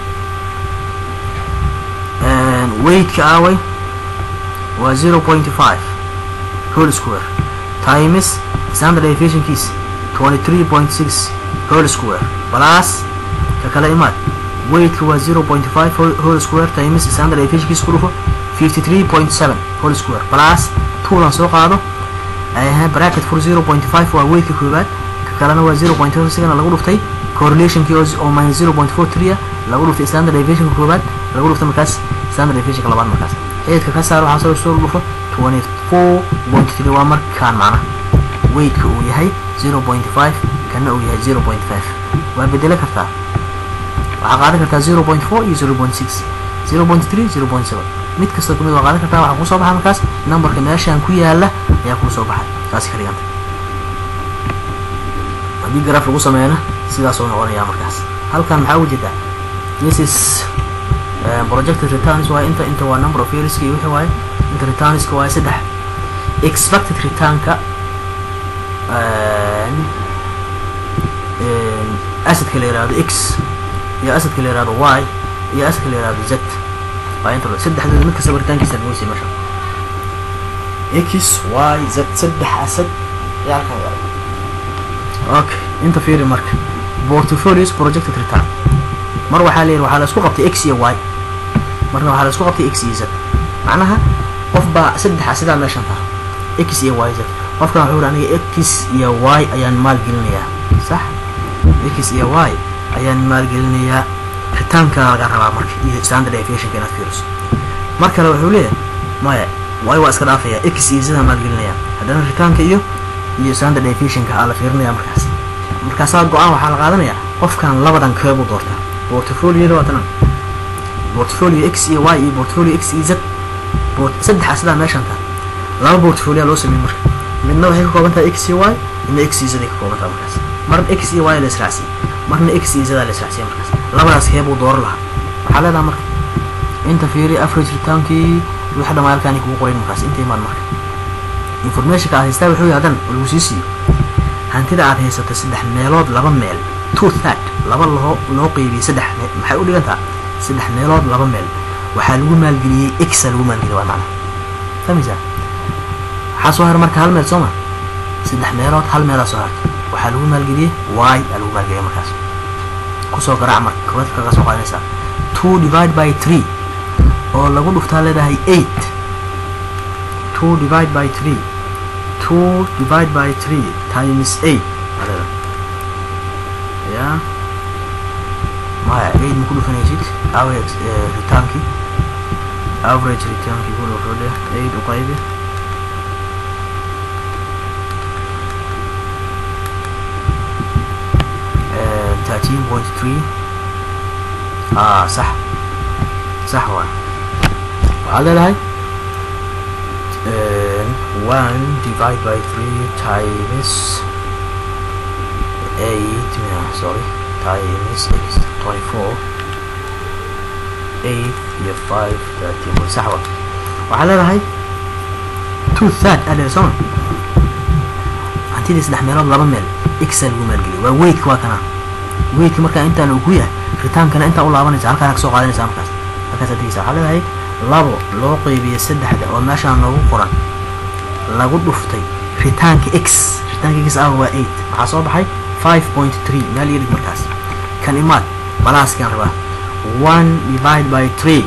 weightka aaway waa zero point five whole square times standard deviationkiisa twenty three point six whole square plus ka kale imaad weightka waa zero point five whole square times standard deviationkiisa ku dhufo fifty three point seven whole square plus twolan soo qaado bracket for zero point five waa weightka koobaad ka kalena waa zero point four second lagu dhuftay correlationkii oo minus zero point four three ah lagu dhuftay standard deviationka koobaad lagu dhuftay markaas standard deviationka labaad markaas xeedka ka saar waxaa soo soo dhufo twenty four point three waa markaan macnaha weightka uu yahay zero point five kana uu yahay zero point five waa bedelo kartaa waxaa qaadan kartaa zero point four iyo zero point six zero point three zero point seven mid kasta kumid waa qaadan kartaa waxaa kusoo baxa markaas numberka meeshaan ku yaala ayaa kusoo baxay taasi ka dhiganta haddii graf lagu sameeyana sidaas oo noqonaya markaas halkan maxaa uga jeedaa this is projected returns waaye inta inta waa number of years iyo wixii waaye inta returnska waaye saddex expected returnka asadka la yihahdo x iyo asadka la yihahdo y iyo asadka la yihahdo z waa inta saddexdooda mid kasta baritaankiisa lagoysay meesha x y z saddex asad ayaa halkan yaala okay inta fiiri marka portfolios projected return mar waxaa la yidhi waxaa la isku qabtay x iyo y marna waxaa la isku qabtay x iyo z macnaha qof baa saddexa sidaa meeshan taha x iyo y z qofkan wuxuu yidhi aniga x iyo y ayaan maalgelinayaa sax x iyo y ayaan maalgelinayaa ritaanka laga rabaa marka iyo standard deviationka inaad fiiriso mar kale wuxuu leeyahay maya y waa iska dhaafaya x iyo z aan maalgelinaya haddana ritaanka iyo iyo standard deviationka aa la fiirinaya markaas markaasaa go-aan waxaa la qaadanaya qofkan labadan keebuu doortaa portfolioda waa tanan portfolio x iyo y iyo portfolio x iyo z saddexa sidaa meeshan taha laba portfolio loo sameeyey marka midna waxay ka kooban tahay x iyo y midna x iyo z ay ka kooban tahay markaas marna x iyo y la israacsiiyey marna x iyo z la israacsiiyey markaas labadaas keebuu dooran lahaa waxaa leedaha marka inta fiiri average retaankii wixii dhammaa halkaani kugu qorayn markaas inta imaan marka informationka aad haystaa wuxuu yahay hadan lagu sii siiyo hantida aad haysato saddex meelood laba meel two third laba loo loo qeybiyey saddex meel maxay u dhigantaa saddex meelood laba meel waxaa lagu maalgeliyey xa lagu maalgeliyey waa macnaha fahmaysaa waxaa soo haray marka hal meel soo ma saddex meelood hal meelaa soo hartay waxaa lagu maalgeliyey y aa lagu maalgeliyey markaas kusoo garaac marka koowaad kaga soo qaadanaysaa two divide by three oo lagu dhuftaa leedahay eight two divide by three two divide by three times eight adada ya maya eight ma ku dhufanaysid average retaankii average retaankii ku dhufo dheh eight u qaybi thirteen point three ah صح sax waa waxaad leedahay one divide by three times eight yeah, sorry times x twenty four eight iyo five thirteen way sax waa waxaad leedahay two third adhe soma hantidii saddex meelood laba meel xa lagu maalgeliyo waa weydka waa kana weydka markaa intaan uu ku yahay ritaankana intaa u laabanaysa halkaan ka soo qaadanaysa markaas markaas adigaysa waxaa leedahay labo loo qeybiyo saddexda oo meeshaan noogu qoran lagu dhuftay ritaanka x ritaanka x ah waa eight maxaa soo baxay five point three meel yadig markaas kan imaad balaaskaan rabaa one divide by three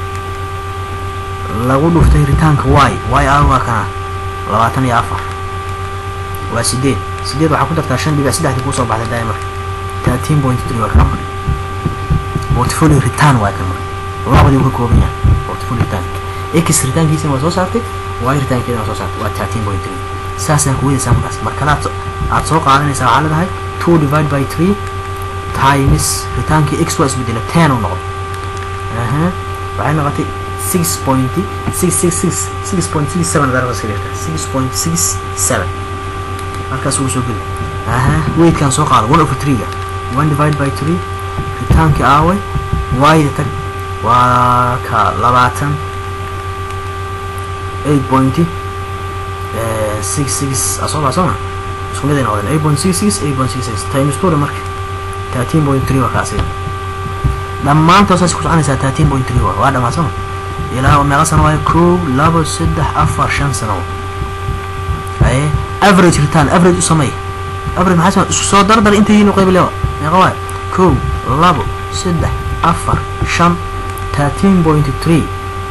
lagu dhuftay ritaanka y y ah waa kana labaatan iyo afar waa sideed sideed waxaa ku dartaa shan dhibic saddexdii kuusoo baxday daimar thirteen point three waa kan marka portfolio return waa kan marka labadii uu ka kooban yahay portfolio return x ritaankiisana waa soo saartay y ritaankeedana waa soo saartay waa thirteen point three saasaan ku weydaysaa markaas markale aad aad soo qaadanaysaa waxaa leedahay two divide by three times ritaankii x waa isbedela ten uu noqday aha waxay noqotay six point six six six six point six seven darba iska dhigta six point six seven markaas wuu soo geli aha weydkaan soo qaada one over three-ga one divide by three ritaankii aaway y tag waa ka labaatan eight point six six asoo baa sooma isku mid ay noqdeen eight point six six eight point six six times two marka thirteen point three waa kaasi dhammaantood saas ku soconaysaa thirteen point three waa waa dhammaa sooma ilaa meeqa sano waayo kow labo saddex afar shan sano aye average return average u sameey average maxaa samey isku soo dardar inta yihiin u qayb lewa meeqa waayo kow labo saddex afar shan thirteen point three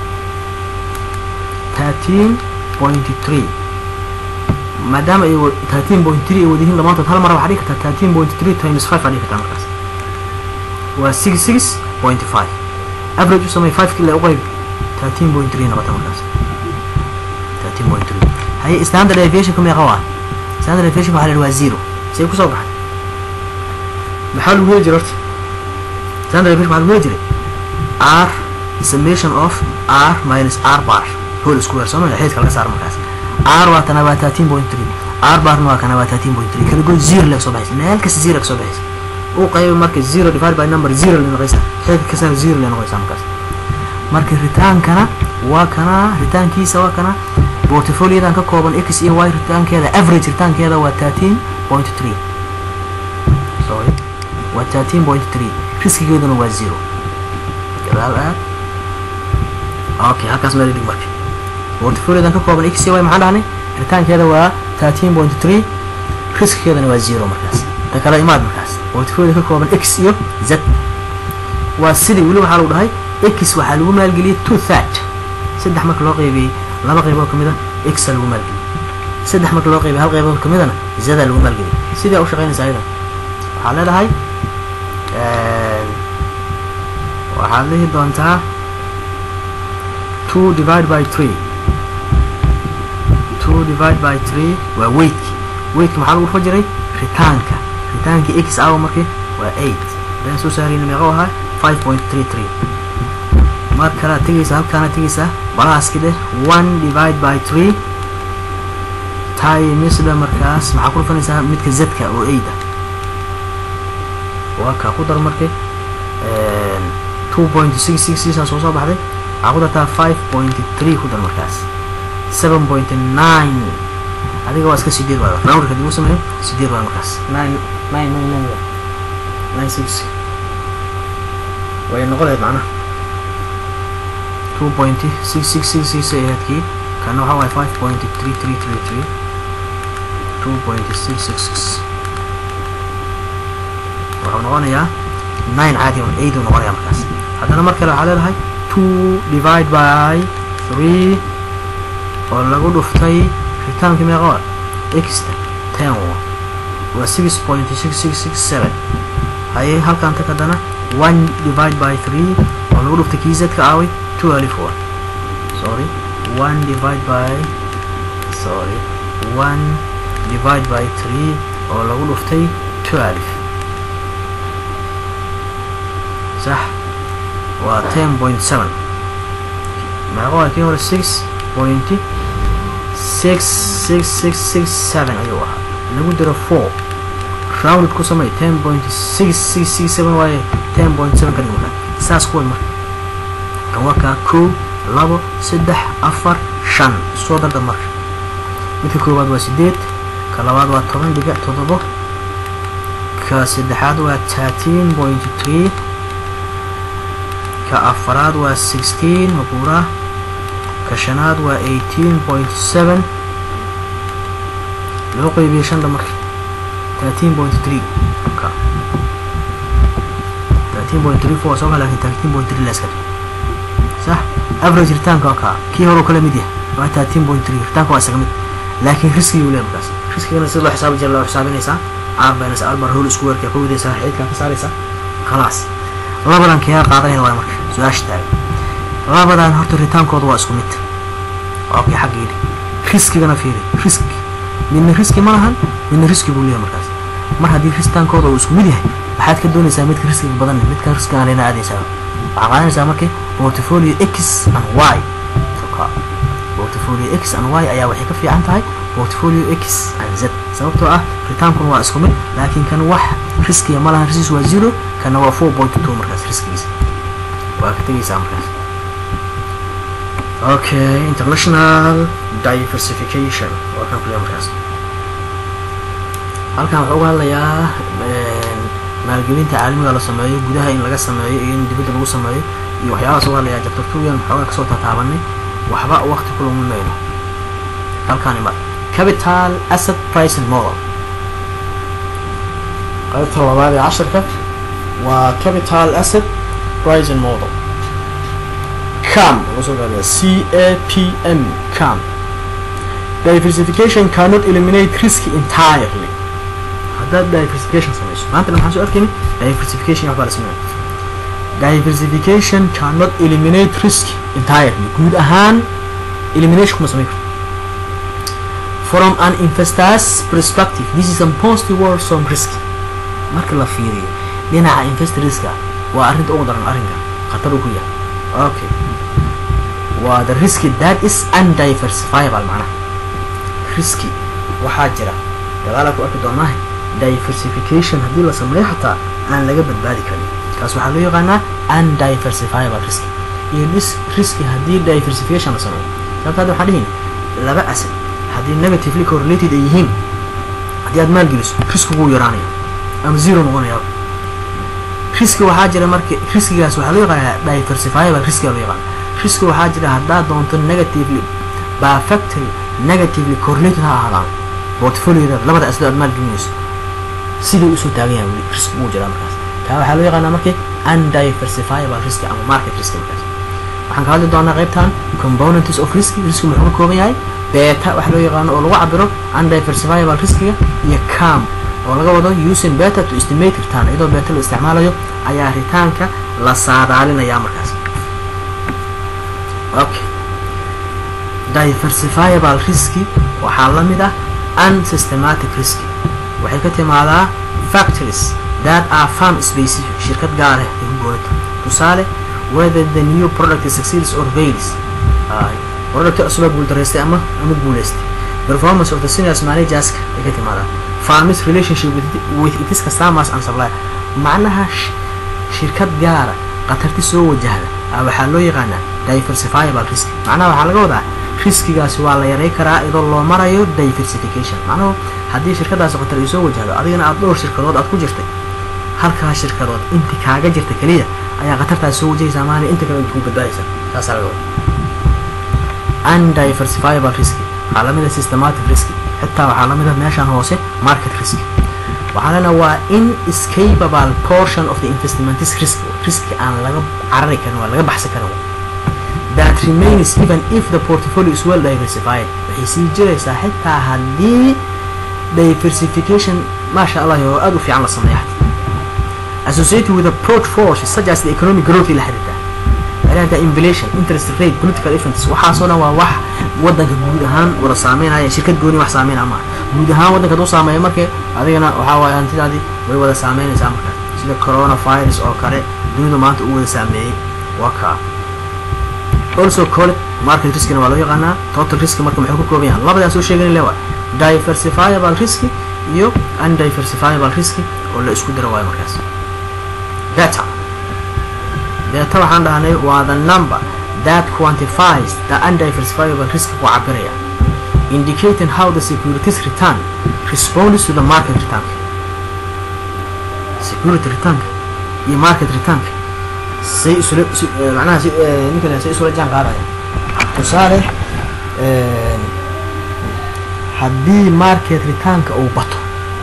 thirteen point three maadaama ay thirteen point three ay wadayihiin dhammaantood hal mara waxaa dhigi kartaa thirteen point three times five aa dhigi kartaa markaas waa six six point five average u sameey five kila u qayb thirteen point three noqota markaas thirteen point three haye standard aviation ka meeqa waa standard aviation waxaa la yidhi waa zero see kusoo baxay maxaa lagu heli jiray horta standard aviation maxaa lagu heli jiray r summation of r minus r bar whole square soo maa xeedka laga saar markaas r waa tana waa thirteen point three r barna waa kana waa thirteen point three kala good zero laga soo baxaysa meel kasta zero ka soo baxaysa u qaybi marka zero divided by number zero la noqaysa xeedka kasana zero la noqaysa markaas marka ritaankana waa kana ritaankiisa waa kana portfoliodan ka kooban x iyo y ritaankeeda average ritaankeeda waa thirteen point three sorry waa thirteen point three riskigeeduna waa zero gadaal aad okay halkaas meel dhig marka portfoliodan ka kooban x iyo y maxaan dhahnay ritaankeeda waa thirteen point three riskigeeduna waa zero markaas ta kale imaad markaas portfolio ka kooban x iyo z waa sidii weli waxaa lagu dhahay x waxaa lagu maalgeliyey two third saddex marka loo qaybiyey laba qaybood ka mida x lagu maalgeliyey saddex marka loo qaybiyey hal qaybood ka midana zada lagu maalgeliyey sidee u shaqaynaysa ayada waxaa leedahay waxaad lihi doontaa two divide by three two divide by three waa weightki weightki maxaa lagu dhufa jiray ritaanka ritaankii x awa markii waa eight hadaan soo saarayna meeqo ahaa five point three three mar kalea tegaysa halkaana tegaysaa balaaski dheh one divide by three timesda markaas maxaa ku dhufanaysaa midka zedka oo eight ah waa kaa ku dar markay two point six six sixaa soo soo baxday waxaa ku dartaa five point three ku dar markaas seven point nine adiga waa iska sideed waay roundka dib u sameeyo sideed waay markaas nine nine nine nine nine six way noqon lahayd macnaha two point six six six six ay ahayd kii kana waxaa waaye five point three three three three two point six six six wuxuu noqonayaa nine caadi on eight uu noqonayaa markaas haddana mar kale waxaa leedahay two divide by three oo lagu dhuftay ritaankii meeqa exta ten waa six point six six six seven haye halkaan tag haddana one divide by three oo lagu dhuftay kii zedka aaway two alif one sorry one divide by sorry one divide by three oo lagu dhuftay two alif صح و 10.7 meeqo waa kii hore six point six six six six seven ayuu ahaa lagu diro four rounded ku samey ten point six six six seven waaye ten point seven ka dhig markaa saas kuway marka kan waa kaa kow labo saddex afar shan soo darda marka midka koowaad waa sideed ka labaad waa toban dhibic toddobo ka saddexaad waa thirteen point three ka afaraad waa sixteen mabuura ka shanaad waa eighteen point seven loo qeybiye shanda marka thirteen point three ka thirteen point three four soo lakin thirteen point three laska sax average ritaanka waa kaa kii hore kala mid yahay waa thirteen point three ritaanka waa isaga mid laakiin riskigii uu leeyahay markaas riskigana sida loo xisaabi jira loo xisaabinaysaa r minus r bar whole square-ka ku wadaysaa xididkaa ka saaraysaa khalaas labadan keega qaadanayna waa marka su-aasha taagan labadan horta ritaankooda waa isku mid waa kii xagga yidhi riskigana fiiri riski midna riski ma lahan midna riski buu leeyahay markaas mar haddii ritaankooda uu isku mid yahay waxaad ka doonaysaa midka riskiga badan midka riskiga lena aadaysaa waxaa qaadanaysaa markii portfolio x and y portfolio x and y ayaa waxay ka fiican tahay portfolio x and z sababtoo ah ritaankuna waa isku mid laakiin kan wax riskiga ma lahan riskiis waa zero kana waa four point two markaas riskigiisa waa ka tegaysaa markaas okay international diversification waa kan kuleeya markaas halkan waxaa uga hadlayaa maalgelinta caalamiga la sameeyo gudaha in laga sameeyo iyo in dibadda lagu sameeyo iyo waxyaabahaas uga hadlayaa chapter two yan waxoogaa kasoo tataabanay waxba waqti ku laguma mayno halkaan imad capital asset pricing model qaybta labaad ee casharka waa capital asset pricing model cam lagu soo gaabaya c a p m cam diversification cannot eliminate risk entirely haddaad diversification samayso maantana maxaan soo arkayni diversification waxbaa la sameeya diversification cannot eliminate risk entirely guud ahaan elimination kuma samayn karto from an investor's perspective this is a positive word some risk marka la fiiriyo dhinaca investorska waa arrinta ugu daran arrinka khatar uu ku yahay okay waa the risk that is undiversifiable macnaha riski waxaa jira dagaalaa ku arki doonaahe diversification haddii la sameeyo xataa aan laga badbaadi karin kaas waxaa loo yaqaanaa undiversifiable risk iyo riski haddii diversification la sameeyo sababta hadda waxaan dhihin laba asad haddii negatively correlated ay yihiin haddii aad maalgeliso riskiguu yaraanaya ama zero noqonaya riski waxaa jira marka riskigaas waxaa loo yaqaanaa diversifiable riskiga loo yaqaana riski waxaa jira haddaad doonto negatively perfectly negatively correlated ha ahaadaan portfolioda labada aslo aad maalgelinayso siday usoo taagan yahay weli risk uu jiraa markaas taa waxaa loo yaqaanaa markii undiversifiable risk ama market risk markaas waxaan ka hadli doonaa qaybtan components of risk risk muxuu ka kooban yahay beta waxa loo yaqaano oo lagu cabiro undiversifiable riskiga iyo cam oo laga wado using beta to estimate return iyadoo beta la isticmaalayo ayaa ritaanka la saadaalinayaa markaas okay diversifiable riski waxaa la mid ah unsystematic riski waxay ka timaadaa factories that are farm specific shirkad gaar ah ay ku goonata tusaale whether the new product succeeds or fails product cusubaa guuldareystay ama ama guuleystay performance of the seniors managerska ay ka timaadaa farmers relationship with, with its customers and supplier macnaha shirkad gaara khatarti soo wajahda waxaa loo yaqaanaa diversifiable risk macnaha waxaa laga wadaa riskigaasi waa la yaray karaa iyadoo loo marayo diversification macnuhu haddii shirkadaasi khatar ay soo wajahdo adigana aad dhowr shirkadood aad ku jirtay halkaa shirkadood inti kaaga jirta keliya ayaa khatartaasi soo wajahaysaa maana inta kale ku badbaadaysa taasaa laga wada undiversifiable risk waxaa lamid ah systematic risk xitaa waxaa lamid ah meeshan hoose market risk waxaa lena waa inescapable portion of the investment risk risk aan laga carari karin waa laga baxsan karin that remains even if the portfolio is well diversified waxay sii jiraysaa xitaa haddii diversification maasha allah oo aada u fiican la sameeya associated with approach forces such as the economic growth la xiriirta xiriirta inflation interest rate political events waxaasoo dhan waa wax wadanka guud ahaan wada saameynaya shirkad gooni wax saameynaya maaha guud ahaan wadanka haduu saameeya marka adigana waxaa waaye hantidaadii way wada saameynaysaa markaas sida coronavirus oo kale dunidu maanta u wada saameeyey waa kaa also call it market riskina waa loo yaqaanaa total risk marka muxuu ka kooban yahay labadaan soo sheegani le waa diversifiable risk iyo undiversifiable risk oo la isku daro waayo markaas beta beta waxaan dhahnay waa the number that quantifies the undiversifiable risk ku cabiraya indicating how the securities return responds to the market return security return iyo market return say isula macnaha si ninkan say isula jaan qaadaya tusaale haddii market returnka uu bato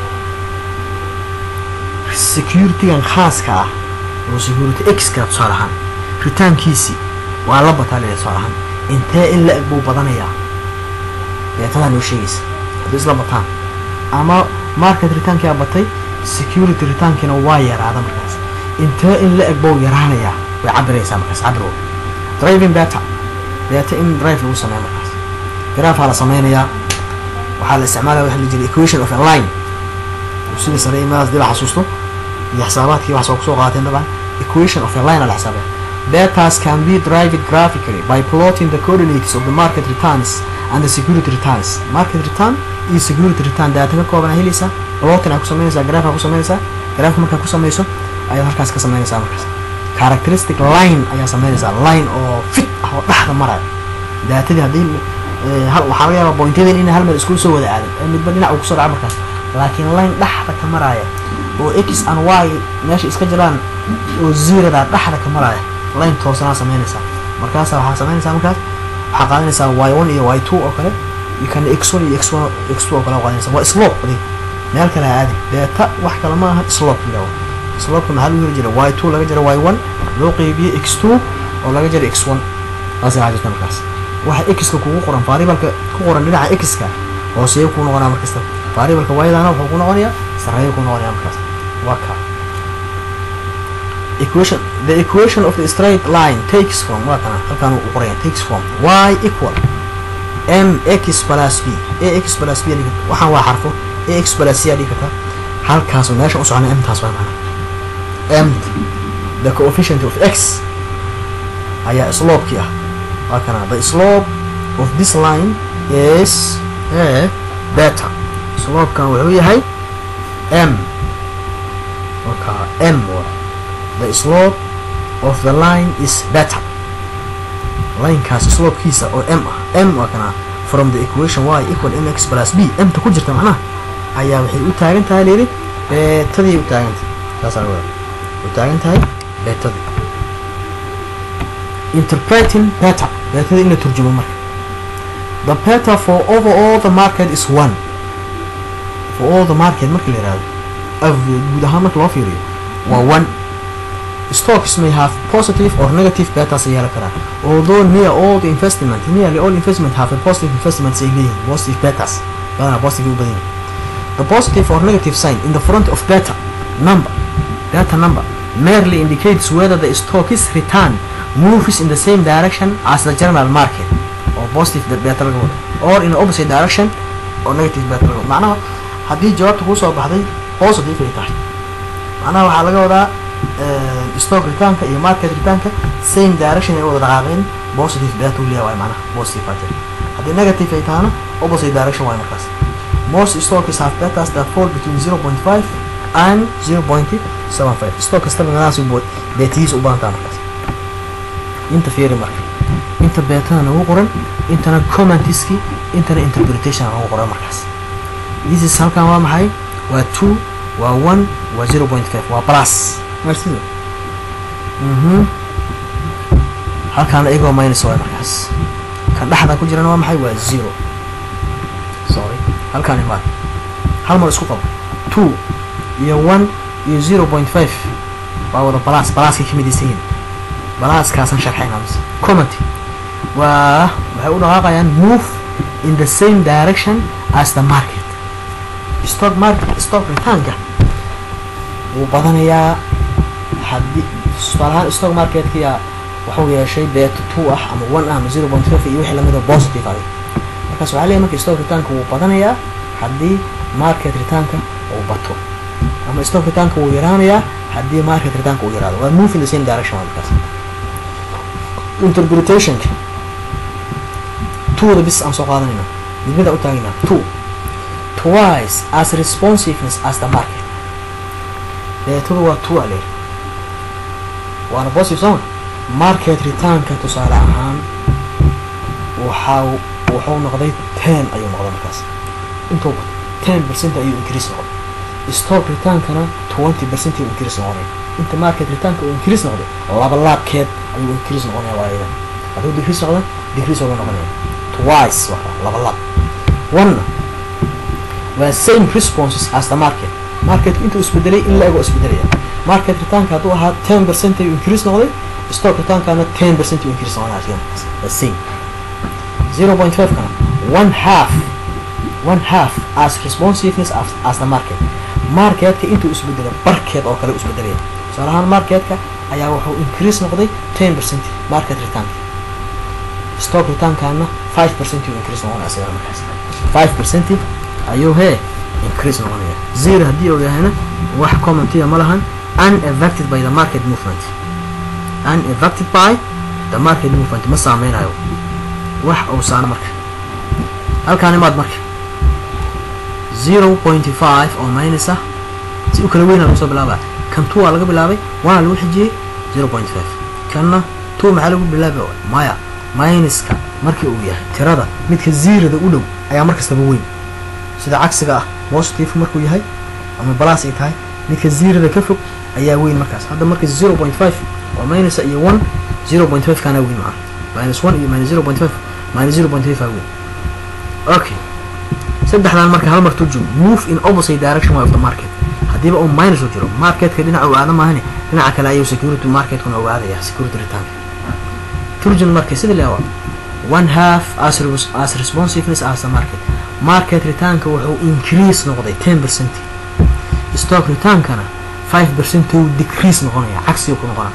securitygan khaaska ah oo security x-ka tusaale ahaan ritaankiisii waa la bataa leeyahay tusaale ahaan intee in la eg buu badanayaa beetadaa noo sheegaysa haddii isla bataan ama market ritaankia batay security ritaankiina waa yaraada markaas intee in la eg buu yaraanayaa way cabiraysaa markaas cabir driving beta beta in drive lagu sameeya markaas grafaa la sameynayaa waxaa la isticmaalaya waxa la jira equation of a line sida sare imaadaas dib xasuusto iyo xisaabaadkii waxaa soo kusoo qaateen dabcan equation of a line la xisaabaya betas can be derived graphically by plotting the coordinates of the market returns and the security returns market return iyo security return data ka kooban helaysaa plotting aa ku sameynaysaa graph aa ku sameynaysaa graph markaa ku sameyso ayaad halkaas ka sameynaysaa markaas characteristic line ayaa sameynaysaa line oo fit ah oo dhexda maraya daatadii haddii waxaa laga yaabaa pointyadin ina hal meel isku soo wada aadan ee midba dhinac uu kusoo dhaca markaas laakiin line dhexda ka maraya oo x and y meesha iska jiraan oo zeroda dhexda ka maraya line toosanaa sameynaysaa markaasa waxaa sameynaysaa markaas waxaa qaadanaysaa y one iyo y two oo kale iyo kana x one iyo x one x two oo kale qaadanaysaa waa slope adig meel kale ha aadin beeta wax kale ma aha slope yidhaho slopeka maxaa lagu heli jira y two laga jira y one loo qeybiye x two oo laga jira x one taas waxaa jirta markaas waxa x-ka kugu qoran variableka ku qoran dhinaca x-ka hooseeyo kuu noqonaa markasta variableka y-dana wuxuu ku noqonayaa sareeyo ku noqonaya markaas waa ka equation the equation of the straight line takes from waa kana halkaan uu qoraya takes from y equal m x plus b a x plus b waxaan waa xarfo a x plus c aa dhigi kartaa halkaas meesha u socona m taas waa macna m the coefficient of x ayaa slopekii ah waa kana the slope of this line is a beta slopekan wuxuu yahay m waka m the slope of the line is better linekaas slopekiisa oo m ah m waa kana from the equation y equal mx plus b mta ku jirta macnaha ayaa waxay u taagan tahay layidhi beetadii u taagan tahay saasaa u taagan tahay beetadii interpreting beta beetada in la turjumo marka the beta for overall the market is one for all the market marka la yihahdo guud ahaan marka loo fiiriyo waa one stocks may have positive or negative betas ay yeelan karaan although near all the investment nearly all investment have a positive investments ay leeyihin positive betas badanaa positive u badan yihin the positive or negative sign in the front of beta number beta number merely indicates whether the stock is return moves in the same direction as the general market or positive beta laga wado or in the opposite direction or negative beta laga wado macnaha haddii jawaabta kuu soo baxday positive ay tahay macnaha waxaa laga wadaa stock returnka iyo market returnka same direction ay wada dhaqaaqeen positive beta uu leeyahay macnaha positive baa jira haddii negative ay tahana opposite direction waay markaas most stocks have betas that fall between 0.5 and 0.75 stock kastaba meelahaas beetihiis u badantaa markaas inta fiiri marka inta beetada nagu qoran intana commentiski intana interpretation nagu qoran markaas this is halkan waa maxay waa two waa one waa zero point five waa plus marsido mhm halkaana igoo minus waay markaas kan dhexda ku jirana waa maxay waa zero sorry halkaan imaad hal mar isku qabo two iyo one iyo zero point five waa wada plus pluskay ka midaysan yihin balaaskaasan sharxayna mise comment waa waxay u dhaqaaqayaan move in the same direction as the market stock market stock returnka wuu badanayaa haddii tusaalahaan stock marketkiya wuxuu yeeshay beeto two ah ama one ah ama zero point five iyo wixii lamida positive adig markaas waxaa leeyahay marka stock returnka wuu badanayaa haddii market returnka uu bato ama stock returnka wuu yaraanayaa haddii market returnka uu yaraado waa move in the same direction waa markaas interpretationka twoda bis aan soo qaadanayna midmida u taagina two twice as responsiveness as the market beetada waa two ale waana positive soma market returnka tusaale ahaan waxaa wuxuu noqday ten ayuu noqday markaas intuu ten percent ayuu increase noqday stock retaankana twenty percent ayuu increase noqonaya inta market retaanka uu increase noqday laba laabkeed ayuu increase noqonaya waa idan hadduu decrease noqda decrease uga noqonaya twice waa laba laab one waa same responses as the market marketku intuu isbedelay in la-ego isbedelaya market retaanka hadduu ahaa ten percent ayuu increase noqday stock retaankana ten percent ayuu increase noqonaya asiga markaas the same zero point five kana one half one half as responsiveness as, as the market marketka intuu isbedelo barkeed oo kale isbedelaya tusaale ahaan marketka ayaa wuxuu increase noqday ten percent market returnka stock returnkaana five percent uu increase noqonaya asiga markaas five percent ayuu hee increase noqonaya zero haddii uu yahayna wax commentiya ma lahan unaffected by the market movement unaffected by the market movement ma saameynayo wax uu saano marka halkaan imaad marka zero point five oo minus ah si u kala weyn lagu soo bilaaba kan two waa laga bilaabay waana lagu xijiyey zero point five kanna two maxaa lagu bilaaba maya minuska markii uu yahay tirada midka zeroda u dhow ayaa markastaba weyn sida cagsiga ah positive markuu yahay ama balas ay tahay midka zeroda ka fog ayaa weyn markaas hadda marka zero point five oo minus iyo one zero point five kana weyn macna minus one iyo minus zero point five minus zero point five weyn okay saddexdan marka hal mar turjum move in opposite direction of the market haddiiba uu minus u jiro marketka dhinaca uu aada maahane dhinaca kale ayuu security marketkuna u aadaya security return turjum marka sida leewa one half as, as responsiveness as the market market returnka wuxuu increase noqday ten percent stock returnkana five percent uu decrease noqonaya cagsiga ku noqona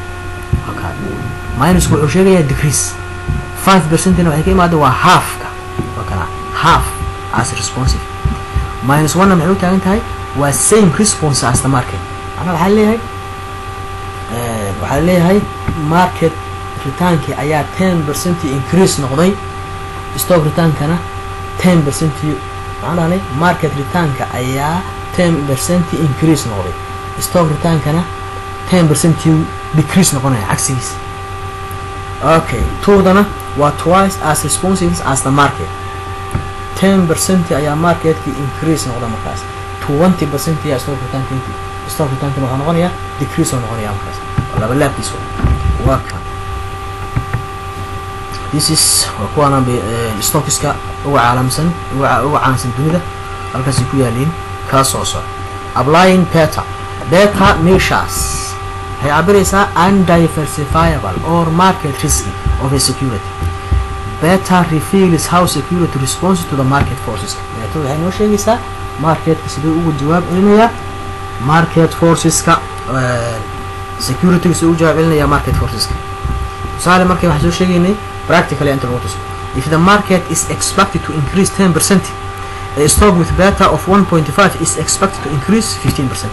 minusku wuxuu sheegayaa decrease five percentna waxay ka imaada waa halfka waa kana half as responsive minus one maxay u taagan tahay waa same response as the market macnaa waxaa leeyahay waxaa leeyahay market retaankii ayaa ten percent increase noqday stock retaankana ten percent macnaha market retaanka ayaa ten percent increase noqday stock retaankana ten percent decrease noqonaya cagsigiisa okay tuudana waa twice as responsive as the market ten percent ayaa marketkii increase noqda markaas twenty percent ayaa stock retaanka stock retaankan waxaa noqonaya decrease oo noqonaya markaas laba laabkiis waa kan this is waa kuwaana stockiska uga caalamsan uga uga caansan dunida halkaasay ku yaaliin kaa soo soco applying beta beta measures waxay cabiraysaa undiversifiable or market risky of a security beta reveals how security responds to the market forces beeta waxay noo sheegaysaa marketka siduu ugu jawaab celinayaa market forceska securityga siduu ugu jawaab celinaya market forceska tusaale markay waxaan soo sheegaynay practically inta lagu tuso if the market is expected to increase 10 percent a stock with beta of 1.5 is expected to increase 15 percent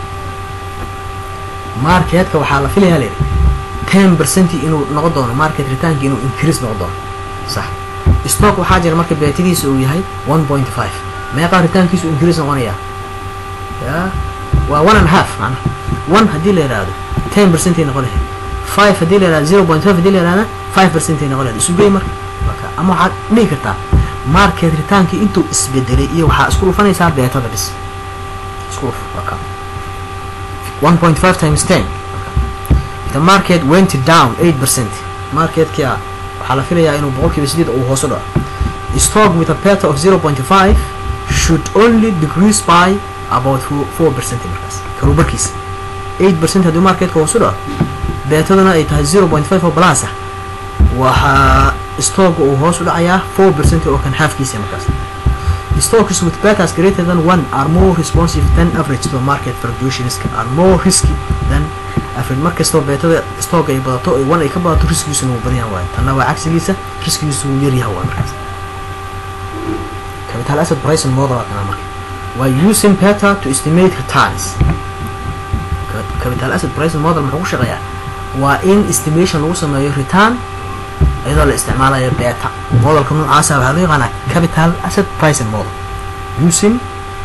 marketka waxaa la filayaa leeyahay 10 percent inuu noqon doono market returnki inuu increase noqon doono صح stock waxaa jira marka beetadiisa uu yahay 1.5 meeqa ritaankiisu increase noqonaya ya waa one and half macna one haddii la yidhaahdo 10 percent ay noqon lahayd five haddii la yidhahdo zero point five haddii la yidhahda five percent ay noqon lahayd isu gey marka marka ama waxaad dhihi kartaa market retaankii intuu isbedelay iyo waxaa isku dhufanaysaa beetada bis isku dhuf marka 1.5 times 10 the market went down 8 percent marketkii ah waxaa la filayaa inuu boqolkiiba sideed uu hoos u dhaco stock with a beta of 0.5 should only decrease by about 4 percent markaas karubarkiisa 8 percent haddii marketka hoos u dhaco beetaduna ay tahay 0.5 oo plus ah waxaa stock uu hoos u dhacayaa 4 percent oo kan halfkiisa markaas stocks with betas greater than one are more responsive than average to market fluctuations are more risky than average markastoo beetada stock ay badato ay one ay ka badato riskigiisuna wuu badan yahay waayo tanna waa cagsigiisa riskigiisu wuu yar yahay waa markaas capital asset pricing model waa kana marka waa using beta to estimate returns capital asset pricing model muxuu ku shaqeeyaa waa in estimation lagu sameeyo return iyadoo la isticmaalayo beta modelka noocaasa waxaa loo yaqaanaa capital asset pricing model using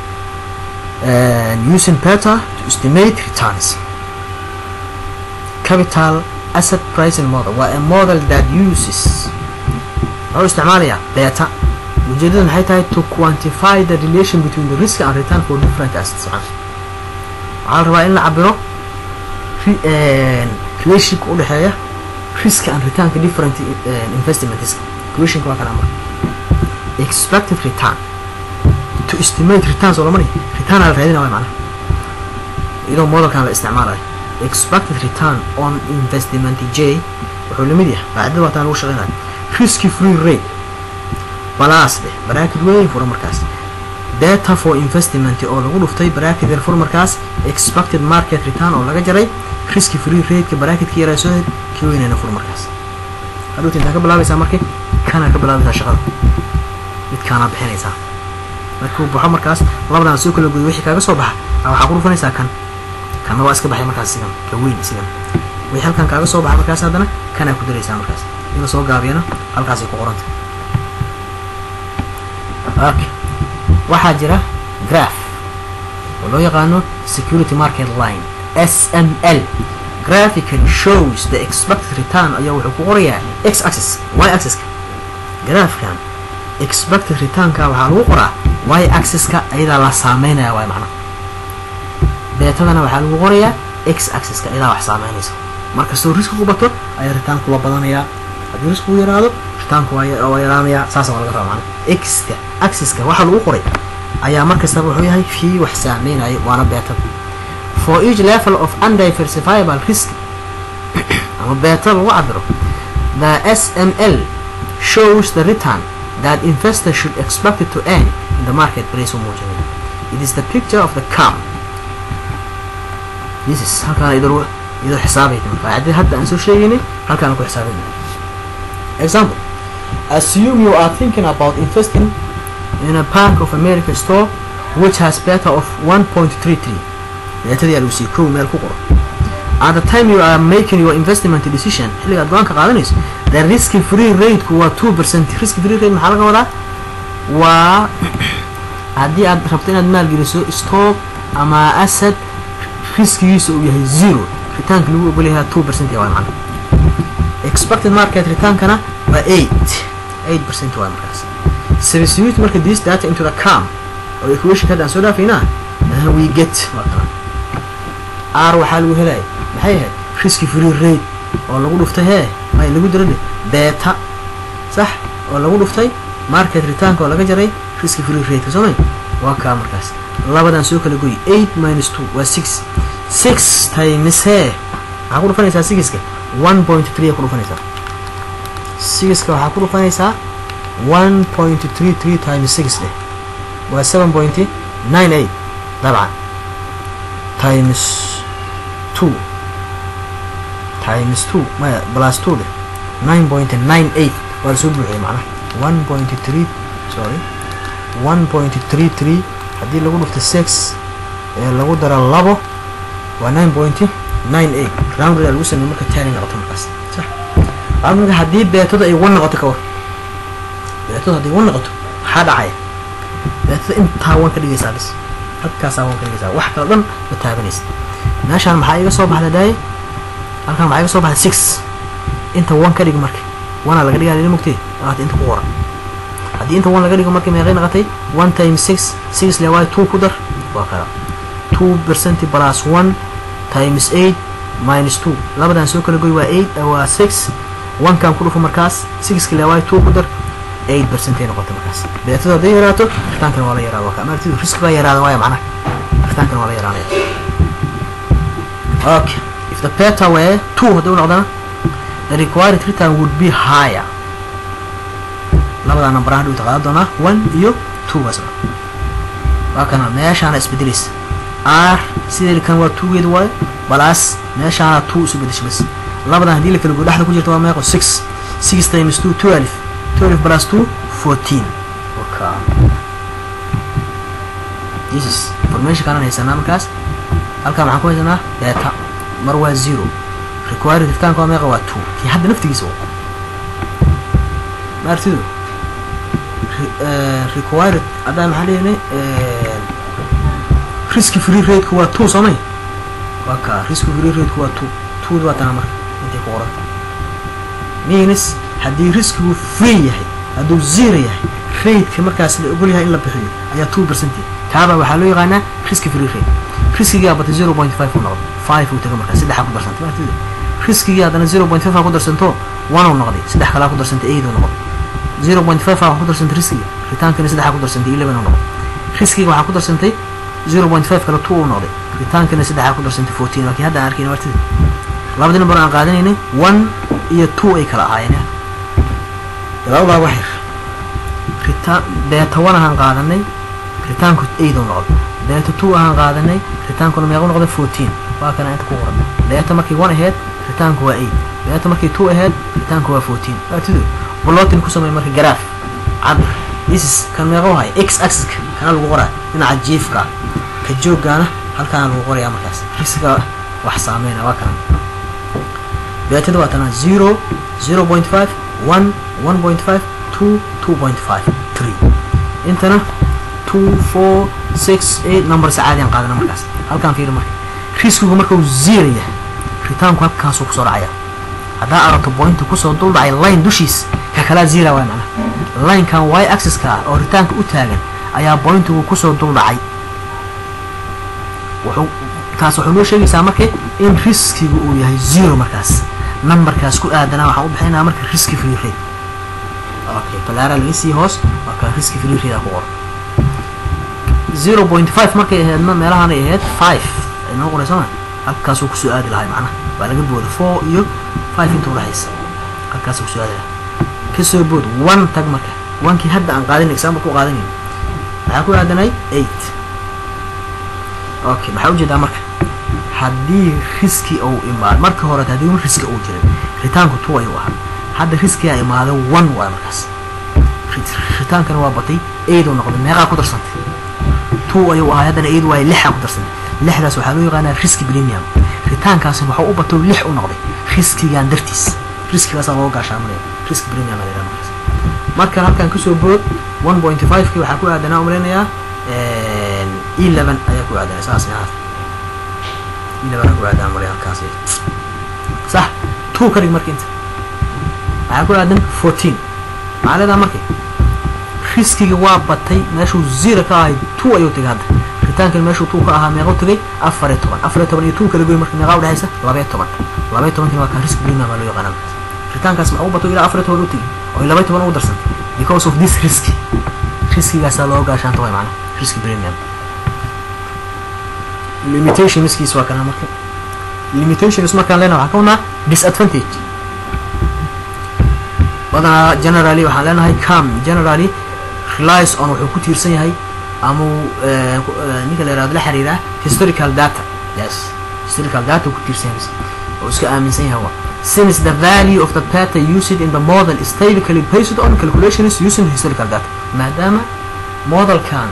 uh, using beta to estimate returns capital asset pricing model waa a model that uses wuxuu isticmaalayaa beta ujeedada maxay tahay to quantify the relation between the risk and return for different assets waxaa la rabaa in la cabiro relationshipka udhexeeya risk and returnka different investments equationka waa kana marka expected return to estimate returns oo lamani return aa la raadina waay macnaha iyadoo modelkan la isticmaalayo expected return on investment j wuxuu lamid yahay qaacidada waataan lagu shaqeynayo risky free rate balaas dheh bracket weyn fura markaas data for investment oo lagu dhuftay bracket yar fura markaas expected market return oo laga jaray risky free rateka bracketka yaraa soo ka weynayna fur markaas hadhowta intaa ka bilaabaysaa marka kana ka bilaabaysaa shaqada midkaanaa bixinaysaa markuu baxo markaas labadan soo kala goyo wixii kaaga soo baxa waxaa ku dhufanaysaa kan kanna waa iska baxay markaas sigan ka weyn sigan wixii halkan kaaga soo baxa markaas haddana kanaa ku daraysaa markaas in la soo gaabiyana halkaasay ku qoranta okay waxaa jira graph oo loo yaqaano security market line sml graphically shows the expected return ayaa wuxuu ku qorayaa x axis y axiska graafkan expected returnka waxaa lagu qoraa y axiska ayadaa la saameynaya waay macna beetadana waxaa lagu qorayaa x axiska ayadaa wax saameynaysa markastoo riskigu bato ayaa ritaanku la badanayaa haddii riskigu yaraado ritaanku waa yaraanayaa saasa waa laga raba macna xka axiska waxaa lagu qoray ayaa markastaba wuxuu yahay kii wax saameynaya waana beetada for each level of undiversifiable risk ama beta lagu cabiro the sml shows the return that investors should expect to earn in the market price u muujinaya it is the picture of the calm this is halkaan idoo idoo xisaabayta marka haddii hadda aan soo sheegaynay halkaan ku xisaabayna example assume you are thinking about investing in a bank of america store which has beta of 1.33 beetadii aa lagu sii kow meel ku qoro at the time you are making your investment decision xilliga aad go-aanka qaadanayso the risky free rateku waa two percent risky free rate maxaa laga wadaa waa haddii aad rabto inaad maalgeliso stock ama asad riskigiisa uu yahay zero ritaanka lagu ogolyahay two percent waa macna expected market retaankana waa eight eight percent waa markaas substitute marka this data into the cam oo equation hadda aan soo dhaafaynaa we get waa kala r waxaa lagu helaya maxay ahayd risky free rate oo lagu dhuftay hee may lagu dira beta sax oo lagu dhuftay market returnka oo laga jaray risky free rateka soo may waa kaa markaas labadan soo kala goy eight minus two waa six six times hee waxaa ku dhufanaysaa sigiska one point three ku dhufanaysaa sigiska waxaa ku dhufanaysaa one point three three times six dheh waa seven point nine eight dabcan times two times two maya plus two leh nine point nine eight waa lasoo buuxiyay macnaha one point three sorry one point three three haddii lagu dhufto six ee lagu daro labo waa nine point nine eight round lagu sameeye marka tani noqoto markaas sax marka haddii beetada ay one noqoto ka war beetada haddii one noqoto maxaa dhacaya beetada intaa one ka dhigaysaa bis halkaasaa one ka dhigaysaa wax kala dhan ma taabanaysa meeshaan maxaa iga soo baxda daaye halkaan maxaa iga soo baxda six inta one ka dhig marka one aa laga dhigaa lila mugtee waata inta ku qoran haddii inta one laga dhigo markii meeqay noqotay one times six six le waayo two ku dar waa kala two percent plus one times eight minus two labadan soo kala goy waa eight waa six one kan ku dhufo markaas sixki le waayo two ku dar eight percent ay noqotay markaas beetada hadday yaraato ritaankana waa la yaraada waa ka amartidu risk baa yaraada waaya macnaha ritaankana waa la yaraanaya okay if the beta were two hadduu noqdana the required return would be higher labadaa number hadhuu taqaadan doonaa one iyo two wasna waa kana meeshaana isbedelaysa r sidee kan waa two geed waayo balaas meeshaana two isu bedesha bas labadan haddii la kala go dhexda ku jirta waa meeqo six six times two twelve twelve plus two fourteen waka this is information kanan haysanaa markaas halkaa maxaan ku haysanaa data mar waa zero required ritaanka waa meeqa waa two kii hadda naftigiisa wa maartidu required haddaa maxaa leeyahay riski free rate-ku waa two soomay waa kaa riski free rate-ku waa two two waa tana marka intay ku qoranta means haddii riskigu free yahay hadduu zero yahay rate-ka markaas la ogol yahay in la bixiyo ayaa two percentage kaaba waxaa loo yaqaanaa riski free rate riskigaa batay zero point five u noqday five uu taga markaa saddexa ku darsantay maartida riskigii haddana zero point five aa ku darsanto one uu noqday saddex kalaa ku darsantay eight uu noqday zero point five aa wax ku darsantay riskiga ritaankana saddexa ku darsantay eleven uu noqday riskiga waxaa ku darsantay zero point five kale two uu noqday ritaankana saddexa ku darsantay fourteen waa kii hadda aan arkayna martida labadii number aan qaadanaynay one iyo two ay kala ahaayeen labadaa waxir ritaan beeta one ahaan qaadanay ritaanku eight uu noqday beeta two ahaan qaadanay ritaankuna meequ noqday fourteen waa kana inta ku qoran beeta markii one aheyd ritaanku waa eight beeta markii two aheyd ritaanku waa fourteen maartidu blotting ku samey marka garaaf cabir this kan meeqa wahay x axiska kana lagu qoraa dhinaca jiifka ka jooggaana halkaana lagu qorayaa markaas risiga wax saameyna waa kana beetada waa tanaa zero zero point five one one point five two two point five three intana two four six eight number sacaadiyan qaadana markaas halkaan fiiri marka riskigu marka uu zero yahay ritaanku halkaasuu kusoo dhacaya haddaa aragto pointa kusoo dul dhacay line dushiis ka kalaa zero waay macnaha linekan y axiska ah oo ritaanka u taagan ayaa pointigu kusoo dul dhacay wuxuu taas wuxuu noo sheegaysaa marka in riskigu uu yahay zero markaas numberkaas ku aadanaa waxaan u bixinaa marka riski free rate okay balaara laga sii hoos waa kaa riski free rate ku qoran zero point five markay ahaydna meelahaanay ahayd five ay noo qoraysa ma halkaasuu kusoo aadi lahay macnaha waa laga booda four iyo five inta udhexaysa halkaasuu kusoo aadi lahay kasoo bood one tag marka onkii hadda aan qaadin example ku qaadanayn maxaa ku aadanay eight okay maxaa ujeedaa marka haddii riski uu imaado marka hore haddii un riski uu jiray ritaanku two ayuu ahaa hadda riskigaa imaado one waay markaas ritaankana waa batay eight uu noqday meeqaa ku darsantay two ayuu ahaa haddana eight waaye lixaa ku darsantay lixdaas waxaa loo yaqaanaa riski premium ritaankaasina waxuu u bato lix u noqday riskigan dartiis riskigaasaa loo gaashaamanaya riski premium la yidhaha markaas markan halkan kasoo bood one point five kii waxaa ku aadanaa umaleynayaa eleven ayaa ku aadanaa saas ahaas eleven ku aadanaa umalaya halkaas sax two ka dhig marka inta waxaa ku aadan fourteen maxaa leedaha marka riskiga waa batay meeshuu zero ka ahay two ayuu tegay hadda ritaankan meeshuu two ka ahaa meequu tegay afar iyo toban afar iyo toban iyo two kala goy marka meeqaa udhexaysa laba iyo toban laba iyo tobankina waa kan risk premium baa loo yaqaana markaas ritaankaas maxuu bato ilaa afar iyo toban u tegay oo laba iyo toban ugu darsantay because of this risk riskigaasaa loo gaashaanta way macnaha risk premium limitationskiis waa kana marka limitations markaan leenahay waxaan ka wadnaa disadvantage badanaa generally waxaan leenahay cam generally relies on wuxuu ku tiirsan yahay ama ninka la yirahdo la xiriira historical data yes historical data ku tiirsan yahay oo iska aaminsan yahay waa since the value of the data used in the model is typically based on calculations using historical data maadaama modelkan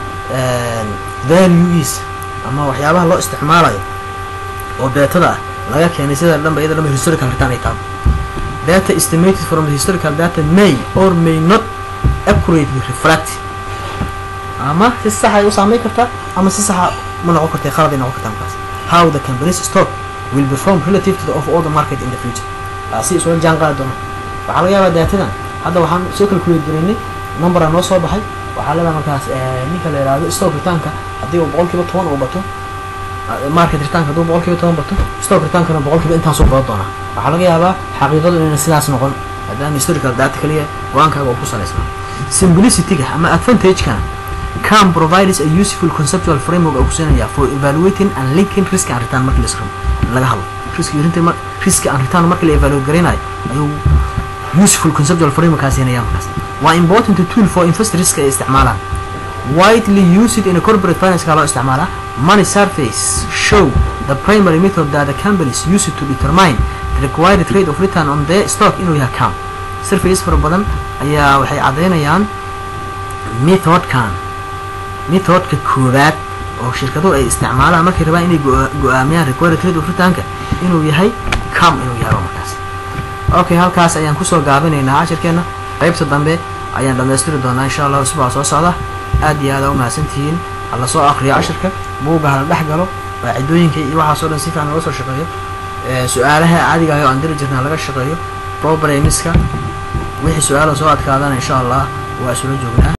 valueis ama waxyaabaha loo isticmaalayo oo beetada ah laga keenay sida dhanba iyada dhanba historical return ay tahay data estimated from the historical data may or may not accurately reflect ama si sax ay u saameyn kartaa ama si saxa ma noqon karta khalad ay noqon kartaa markaas how the company's stock will perform relative to the of all the market in the future si isula jaan qaadi doona waxaa laga yaabaa datadan hadda waxaan soo calculate garaynay number aa noo soo baxay waxaa leedahay markaas ninka la yihahdo stock ritaanka haddii uu boqolkiiba toban uu bato market ritaanka hadduu boqolkiiba toban bato stock ritaankana boqolkiiba intaasuu badan doonaa waxaa laga yaabaa xaqiiqadu inayna sidaas noqon maadaama historical data kaliya go-aankaaga uu ku salaysnaa simplicityga ama advantagekana cam provides a useful conceptual framework oo kusinaya for evaluating and linking risk and return markii la laga hadlo risk rinta risk and return markii la evaluate garaynayo ayuu useful conceptual framework kaa siinaya markaas waa important tool for investors ay isticmaalaan widely used in a corporate finance ka loo isticmaalaa money surface show the primary method that the companies use to determine the required rate of return on their stock inuu yahay cam surface fara badan ayaa waxay caddaynayaan methodkan methodka koowaad oo shirkaduhu ay isticmaalaan markay rabaan inay go-aamiyaan required rate of returnka inuu yahay come inuu yahay waa markaas okay halkaas ayaan kusoo gaabinaynaa cashirkeena qaybta dambe ayaan dhammaystiri doonaa insha allah usbuuca soo socda aad iyo aad aa umahadsantihiin hala soo akriyo cashirka buugga hala dhex galo qaacidooyinka iyo waxaas oo dhan si fiican looga soo shaqeeyo su-aalaha caadiga ah oo aan diri jirna laga shaqeeyo problemska wixii su-aala soo adkaadana insha allah waa isula joognaa